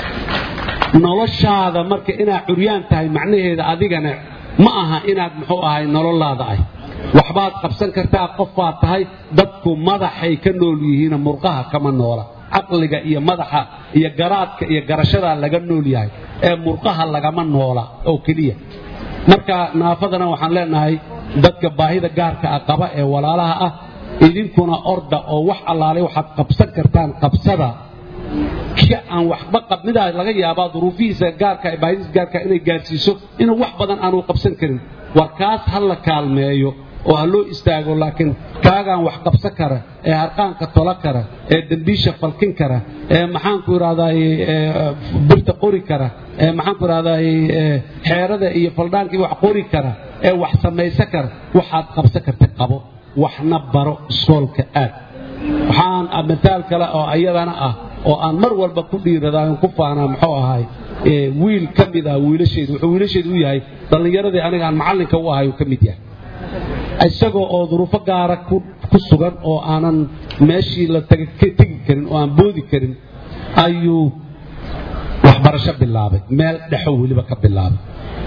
noloshaada marka inaad curyaan tahay macnaheeda adigana ma aha inaad muxuu ahay nololaada ah waxbaad qabsan kartaa qofaad tahay dadku madaxay ka nool yihiin murqaha kama noola caqliga iyo madaxa iyo garaadka iyo garashadaa laga nool yahay ee murqaha lagama noola oo keliya marka naafadana waxaan leenahay dadka baahida gaarka ah qaba ee walaalaha ah idinkuna orda oo wax allaalay waxaad qabsan kartaan qabsada ki aan waxba qabmidaa laga yaabaa duruufihiisa gaarka baahidiisa gaarka inay gaarsiiso inuu wax badan aanu qabsan karin war kaas ha la kaalmeeyo oo ha loo istaago laakiin kaagaan wax qabsan kara ee harqaanka tola kara ee dembiisha falkin kara ee maxaanku idhahdaay birta qori kara ee maxaanku idhahdaay xeerada iyo faldhaankii wax qori kara ee wax samaysan kara waxaad qabsan karta qabo waxna baro iskoolka aad waxaan mataal kale oo ayadana ah oo aan mar walba ku dhiiradaayon ku faanaa muxuu ahay wiil ka mid ah wiilasheedu wuxuu wiilasheedu u yahay dhallinyaradii aniga aan macallinka u ahay uu ka mid yahay isagoo oo duruufo gaara ku ku sugan oo aanan meeshii la taga ka tegi karin oo aan boodi karin ayuu waxbarasho bilaabay meel dhexo weliba ka bilaabay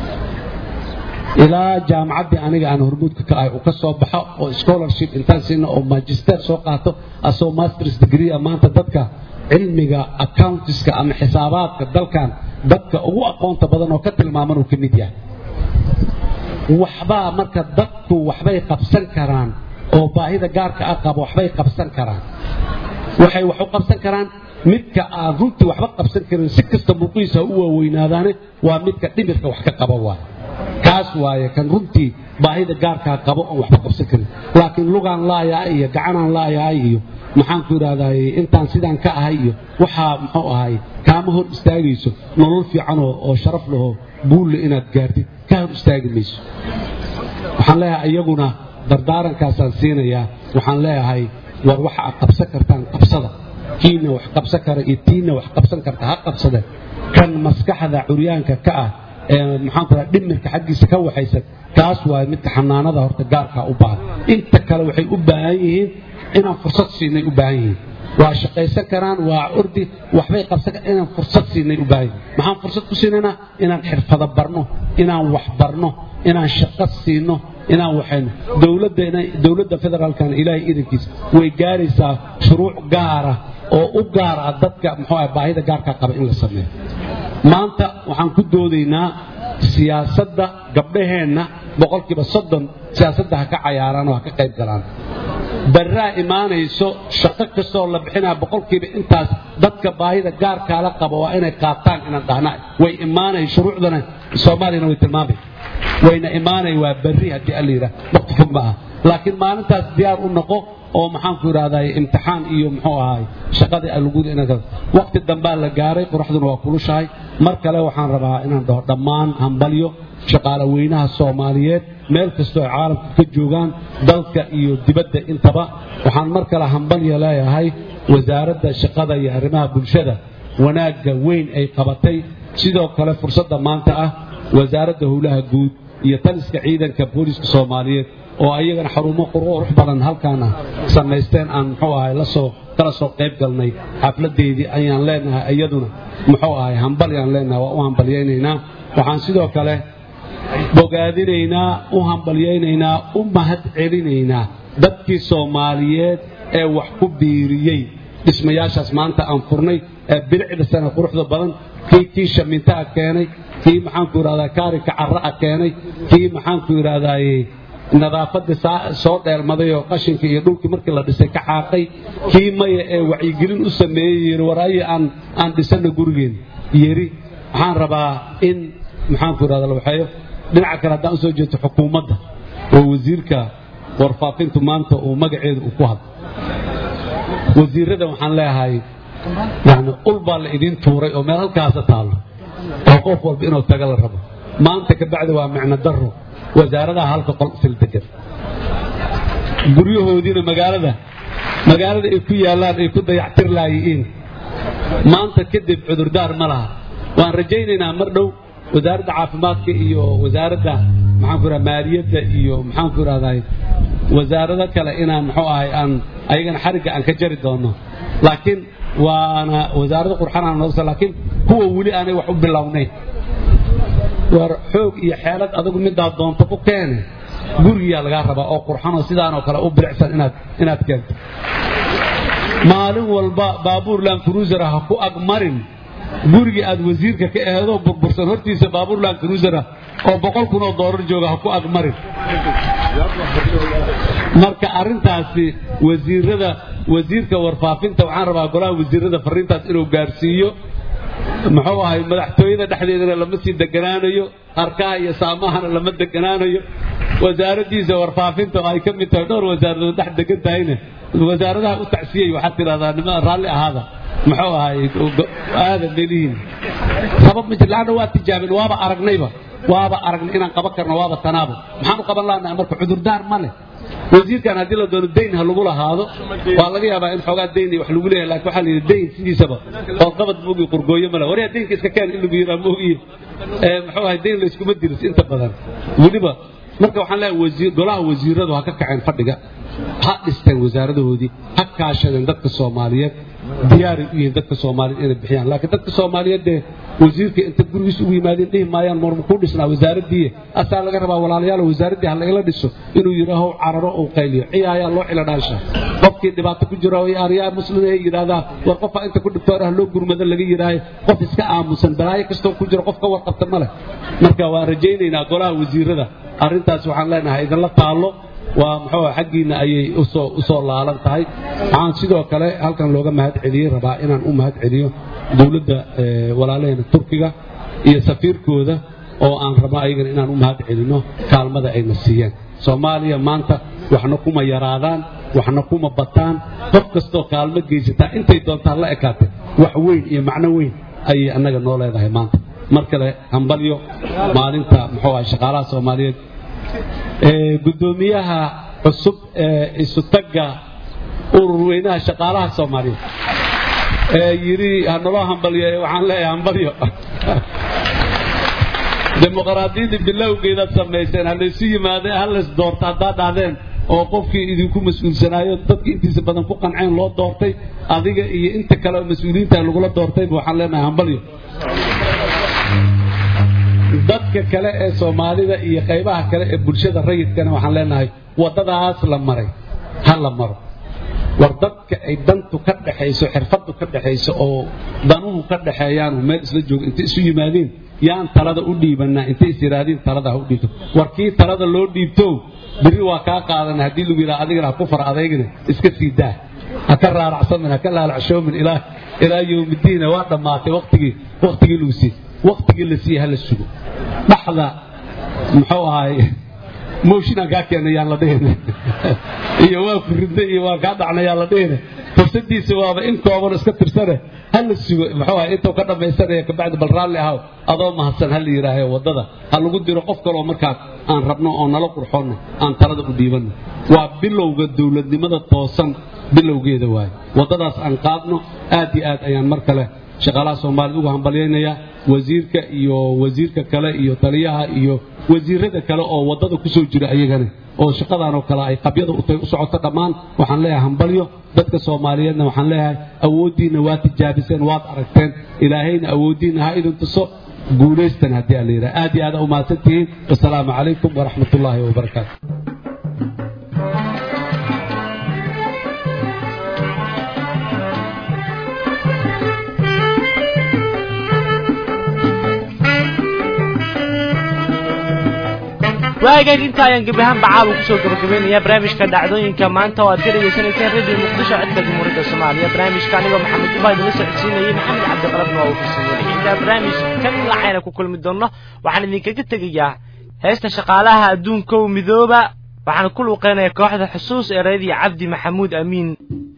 ilaa jaamacaddii aniga aan hormuudka ka ahay uu ka soo baxo oo scholarship intaan siina oo magister soo qaato asagoo masters degree ah maanta dadka cilmiga accountiska ama xisaabaadka dalkan dadka ugu aqoonta badan oo ka tilmaaman uu ka mid yahay waxbaa marka dadku waxbay qabsan karaan oo baahida gaarka ah qabo waxbay qabsan karaan waxay wax u qabsan karaan midka aan runtii waxba qabsan karin si kasta muuqiisa u waaweynaadaane waa midka dhimirka wax ka qaba waay kaas waaye kan runtii baahida gaarkaa qabo oon waxba qabsan karin laakiin lugaan laayaa iyo gacanaan laayaa iyo maxaan ku idhahdaay intaan sidaan ka ahay iyo waxaa muxuu ahay kaama hor istaagayso nolol fiican oo oo sharaf lahoo guulle inaad gaartid ka hor istaagi mayso waxaan leeyahay iyaguna dardaarankaasaan siinayaa waxaan leeyahay war waxa aad qabsan kartaan qabsada kiina wax qabsan kara iyo tiina wax qabsan karta ha qabsade kan maskaxda curyaanka ka ah ee maxaan ku dhaha dhimirka xaggiisa ka waxaysan kaas waaye midka xanaanada horta gaarkaa u baahan inta kale waxay u baahan yihiin inaan fursad siinay u baahan yihiin waa shaqaysan karaan waa ordi waxbay qabsan karaan inaan fursad siinay u baahan yihiin maxaan fursad ku siinaynaa inaan xirfado barno inaan wax barno inaan shaqo siino inaan waxayno dowladda dowladda federaalkana ilaahay idankiisa way gaaraysaa shuruuc gaara oo u gaar ah dadka muxuu ah baahida gaarkaa qaba in la sameeyo maanta waxaan ku doodaynaa siyaasadda gabdhaheenna boqolkiiba soddon siyaasadda ha ka cayaaraan oo ha ka qayb galaan barraa imaanayso shaqo kastoo la bixinaya boqolkiiba intaas dadka baahida gaarkaala qaba waa inay qaataan inaan dhahna way imaanay shuruucdana soomaaliyana way tilmaamay wayna imaanay waa berri haddii alla yidhaah waqti fog ma aha laakiin maalintaas diyaar u noqo oo maxaanku idhahday imtixaan iyo muxuu ahaay shaqadii alugudi ina waqti dambaa la gaaray qoraxduna waa kulushahay mar kale waxaan rabaa inaan dhaho dhammaan hambalyo shaqaale weynaha soomaaliyeed meel kastoo ay caalamka ka joogaan dalka iyo dibadda intaba waxaan mar kale hambalya leeyahay wasaaradda shaqada iyo arrimaha bulshada wanaagga weyn ay qabatay sidoo kale fursadda maanta ah wasaaradda howlaha guud iyo taliska ciidanka booliska soomaaliyeed oo ayagana xarumo qurux badan halkaana samaysteen aan muxuu ahay lasoo kala soo qayb galnay xafladeedii ayaan leenahay iyaduna muxuu ahay hambalyaan leenahay waa u hambalyaynaynaa waxaan sidoo kale bogaadinaynaa u hambalyaynaynaa u mahad celinaynaa dadkii soomaaliyeed ee wax ku biiriyey dhismayaashaas maanta aan furnay ee bilicda sana quruxda badan kii kii shamintaha keenay kii maxaanku idhahdaa kaarinka carra'a keenay kii maxaanku idhahdaaye nadaafadii soo dheelmaday oo qashinkii iyo dhulkii markii la dhisay ka xaaqay kii maya ee wacyigelin u sameeyey yiri waraaye aan aan dhisana gurigeen yiri waxaan rabaa in maxaanku idhahda la waxeeyo dhinaca kale haddaan usoo jeeto xukuumadda oo wasiirka warfaafintu maanta uu magaceedu uu ku hadlo wasiirada waxaan leeyahay yani ul baa la idiin tuuray oo meel halkaasa taallo oo qof walba inuu taga la rabo maanta ka bacdi waa micno daro wasaaradaha halka qol isil degan guryahoodiina magaalada magaalada ay ku yaallaan ay ku dayactir laayihiin maanta kadib cudurdaar ma laha waan rajaynaynaa mar dhow wasaaradda caafimaadka iyo wasaaradda maxaanku idhaha maaliyadda iyo maxaanku idhahday wasaarado kale inaan muxuu ahay aan ayagana xarigga aan ka jari doono laakiin waana wasaarado qurxanaan noogsa laakiin kuwa weli aanay wax u bilownayn war xoog iyo xeelad adigu midaad doonto ku keene gurigiyaa lagaa rabaa oo qurxanoo sidaanoo kale u bilicsan inaad inaad keento maalin walba baabuur laankuruusara ha ku agmarin gurigii aad wasiirka ka aheedoo burbursan hortiisa baabuur laankuruusara oo boqol kun oo doolar jooga ha ku agmarin marka arrintaasi wasiirada wasiirka warfaafinta waxaan rabaa golaha wasiirada fariintaas inuu gaarsiiyo muxuu ahay madaxtooyada dhexdeedana lama sii deganaanayo harkaha iyo saamahana lama deganaanayo wasaaraddiisa warfaafinta oo ay ka mid tahay dhowr wasaaradood dhex degan tahayna wasaaradaha u tacsiyey waxaad tidhahdaa nimada raalli ahaada muxuu ahay aadan leelihiin sabab ma jir laanna waa tijaabin waaba aragnayba waaba aragnay inaan qaban karno waaba tanaabo maxaan u qaban laanaha marka cudurdaar ma leh wasiirkan haddii la doono dayn ha lagu lahaado waa laga yaabaa in xoogaa dayn wax lagu leeyahay laakiin waxaa la yidhi dayn sidiisaba oo qabad moogi qurgooyo male waryaa daynka iska keen in lagu yidhaa moogiye muxuu ahay dayn layskuma diris inta badan weliba marka waxaan leeyahay wasiir golaha wasiiradu ha ka kaceen fadhiga ha dhisteen wasaaradahoodii ha kaashadeen dadka soomaaliyeed diyaaray u yihiin dadka soomaaliyeed inay bixiyaan laakiin dadka soomaaliyeed dee wasiirka inta gurigiis ugu yimaadeen dhihi maayaan marma kuu dhisnaa wasaaradii asaa laga rabaa walaalayaal wasaaraddii ha lagala dhiso inuu yidhaaho cararo uu qayliyo ciyaayaa loo cilo dhaansha qofkii dhibaato ku jiro aryaa muslim ay yidhaahdaa war qofaa inta ku dhibtoor ah loo gurmado laga yidhaahay qof iska aamusan balaayo kastoo ku jiro qof ka warqabta ma leh marka waan rajaynaynaa golaha wasiirada arrintaas waxaan leenahay idinla taallo waa muxuu xaggiinna ayay usoo usoo laalan tahay waxaan sidoo kale halkan looga mahad celiyey rabaa inaan u mahad celiyo dowladda walaalaheena turkiga iyo safiirkooda oo aan rabno ayagana inaan u mahad celinno kaalmada ayna siiyeen soomaaliya maanta waxna kuma yaraadaan waxna kuma bataan qof kastoo kaalmo geysataa intay doontaan la ekaatay wax weyn iyo macno weyn ayay annaga noo leedahay maanta mar kale hambalyo maalinta muxuu ahay shaqaalaha soomaaliyeed gudoomiyaha cusub ee isutagga urur weynaha shaqaalaha soomaaliyeed ee yidhi hanaloo hambalyo waxaan leeyahay hambalyo dimuqraadiyadda bilowgeedaad samayseen halaysu yimaadeen halays doorta haddaad dhahdeen oo qofkii idinku mas-uulsanaayo dadka intiisa badan ku qanceen loo doortay adiga iyo inta kale oo mas-uuliyiinta lagula doortayba waxaan leenahay hambalyo dadka kale ee soomaalida iyo qaybaha kale ee bulshada rayidkana waxaan leenahay waddadaas la maray ha la maro war dadka ay dantu ka dhaxayso xirfaddu ka dhaxayso oo danuhu ka dhaxeeyaanu meel isla joogo intay isu yimaadeen yaan talada u dhiibannaa intay is yidhaahdeen talada ha u dhiibto war kii talada loo dhiibto berri waa kaa qaadana haddii lagu yidhaha adigana ha ku far adaygana iska sii daa ha ka raaracsamin ha ka laalacshoomin ilaa ilaa yowmiddiina waa dhammaatay waqtigii waqtigii lagu siiyey waqtigii la siiyey ha la sugo dhaxda muxuu ahaay mooshinaan kaa keena yaan la dhihina iyo waa ku ridna iyo waa kaa dhacna yaan la dhihina fursadiisa waaba in kooban iska tirsane ha la sugo muxuu ahay intuu ka dhammaysanaya kabacdi bal raalli ahaw adoo mahadsan ha la yidhaahayo waddada ha lagu diro qof kaloo markaas aan rabno oo nala qurxoonno aan talada u dhiibanno waa bilowga dowladnimada toosan bilowgeeda waaye waddadaas aan qaadno aad iyo aad ayaan mar kale shaqaalaha soomaalida ugu hambalyaynayaa wasiirka iyo wasiirka kale iyo taliyaha iyo wasiirada kale oo waddada ku soo jira ayagana oo shaqadanoo kale ay qabyada utay u socoto dhammaan waxaan leeyahay hambalyo dadka soomaaliyeedna waxaan leeyahay awooddiinna waa tijaabiseen waad aragteen ilaahayna awooddiinna ha idin tuso guulaystan haddii aan la yidhaha aad iyo aada u mahadsan tihiin wasalaamu calaykum waraxmat ullaahi wabarakaatu waagayd inta ayaan gebi ahaanba caawa kusoo gabagabaynayaa barnaamijka dhacdooyinka maanta oo aad ka dhegaysanayseen radio muqdisho codka jamhuuriyadda soomaaliya barnaamijka anigoo maxamed jubaa idinla socodsiinayay maxamed cabdiqalabna waa uu farsameeyey intaa barnaamijkan lacayna ku kulmi doonno waxaan idinkaga tegayaa heesta shaqaalaha adduunkow midooba waxaan ku luuqeynaya kooxda xusuus ee reediyo cabdi maxamuud amiin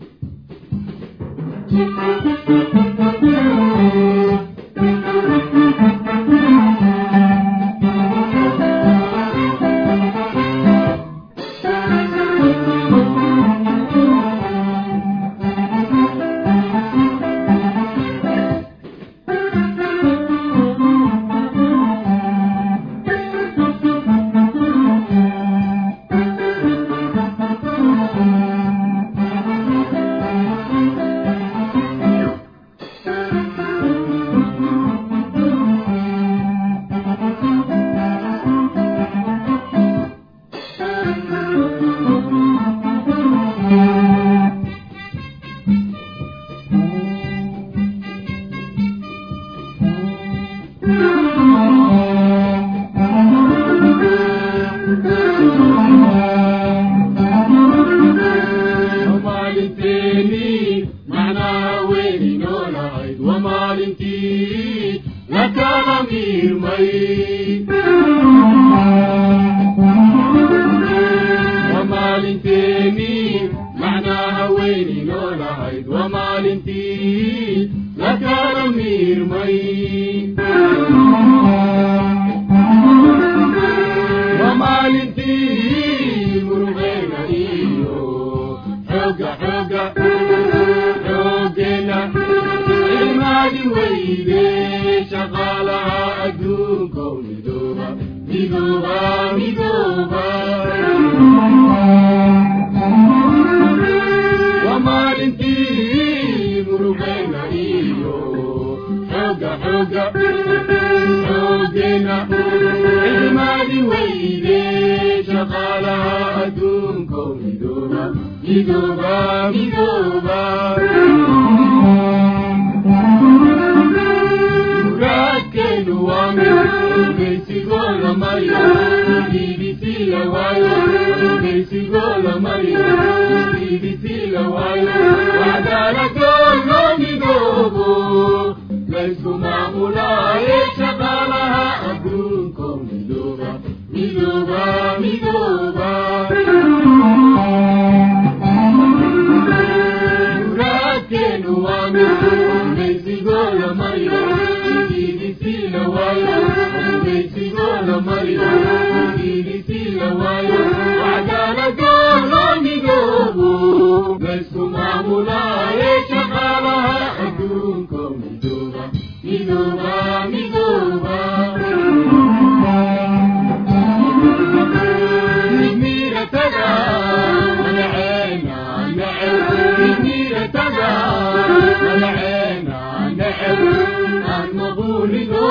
ومالنتيني معناها وين نولعيد ومالنتي لك ضمير مي ومالنتيني معناها وين نولعيد ومالنتي لك ضمير مي ومالنتي مرغينا إيو حوقة حوقة حوقنا المالي ويدي شغالها أدوكم مدوبة مدوبة مدوبة shaqaalaha adduunko midooba midooba midooba muraadkeenu waa mid geysigoo la mariyo bbc la waayo geysigoo la mariyo bbc la waayo waxdaaladoo loo midoobo laysku maamulaaye shaqaalaha adduunko midooba midooba midooba muraadkeenu waa mid geysigoo la mariyo bbc la waayo geysigoo la mariyo bbc la waayo waxdaaladoo loo midoobo laysku maamulaaye shaqaalaha adduunko midooba midooba midooba midmiiratada magaceena neceb midmiiratada magaceena neceb aan maquulido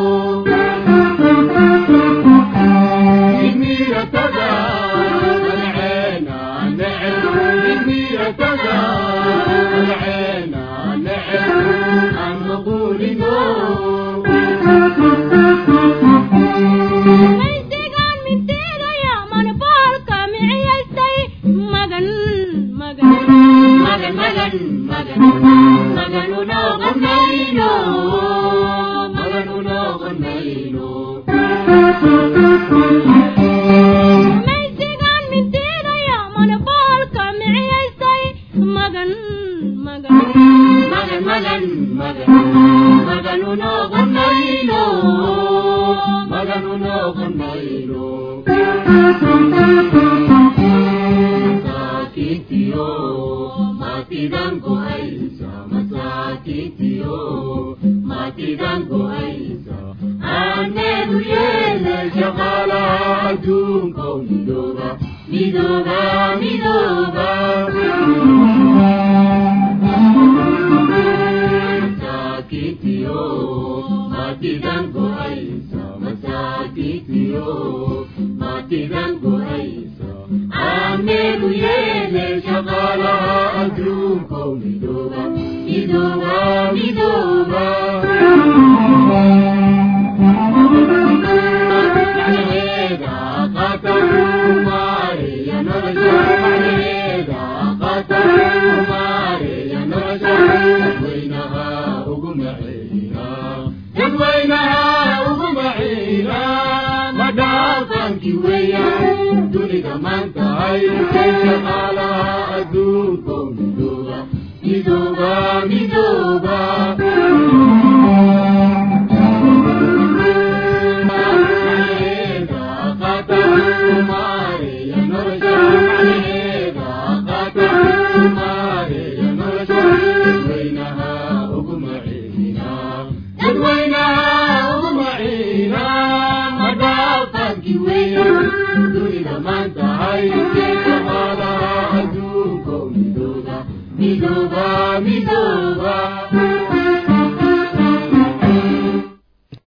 midmiiratada magaceena neceb midmiiratada magaceena neceb aan maquulido maysigaan minteedaya manboolka miciyaystay magan magan magan magan magan maganu noqonayno maganu noqonayno maysigaan minteedaya manboolka miciyaystay magan magan magan magan magan maganu noqonayno maganu noqonayno masaakiintiyo maatidan ku haysa masaakiintiyo maatidan ku haysa aaneedu yeele shaqaalaha adduunko midooba midooba midooba masaakiintiyo maatidan ku haysa masaakiintiyo maatidan ku haysa aaneedu yeele shaqaalaha adduunko midooba midooba midooba macnaheeda qatar kumaareya nolosha macnaheeda qatar kumaareya nolosha dadweynaha ugu maceeya dadweynaha ugu maciina madhaafankii weeyaan dunida maanta hay shaqaalaha adduunko midooba midooba midooba macnaheeda qatar kumaareya nolosha macnaheeda qatar kumaareya nolosha dadweynaha ugu maceeya dadweynaha ugu maciina madhaafankii weeyaan dunida maanta hay shaqaalaha adduunko midooba midooba midooba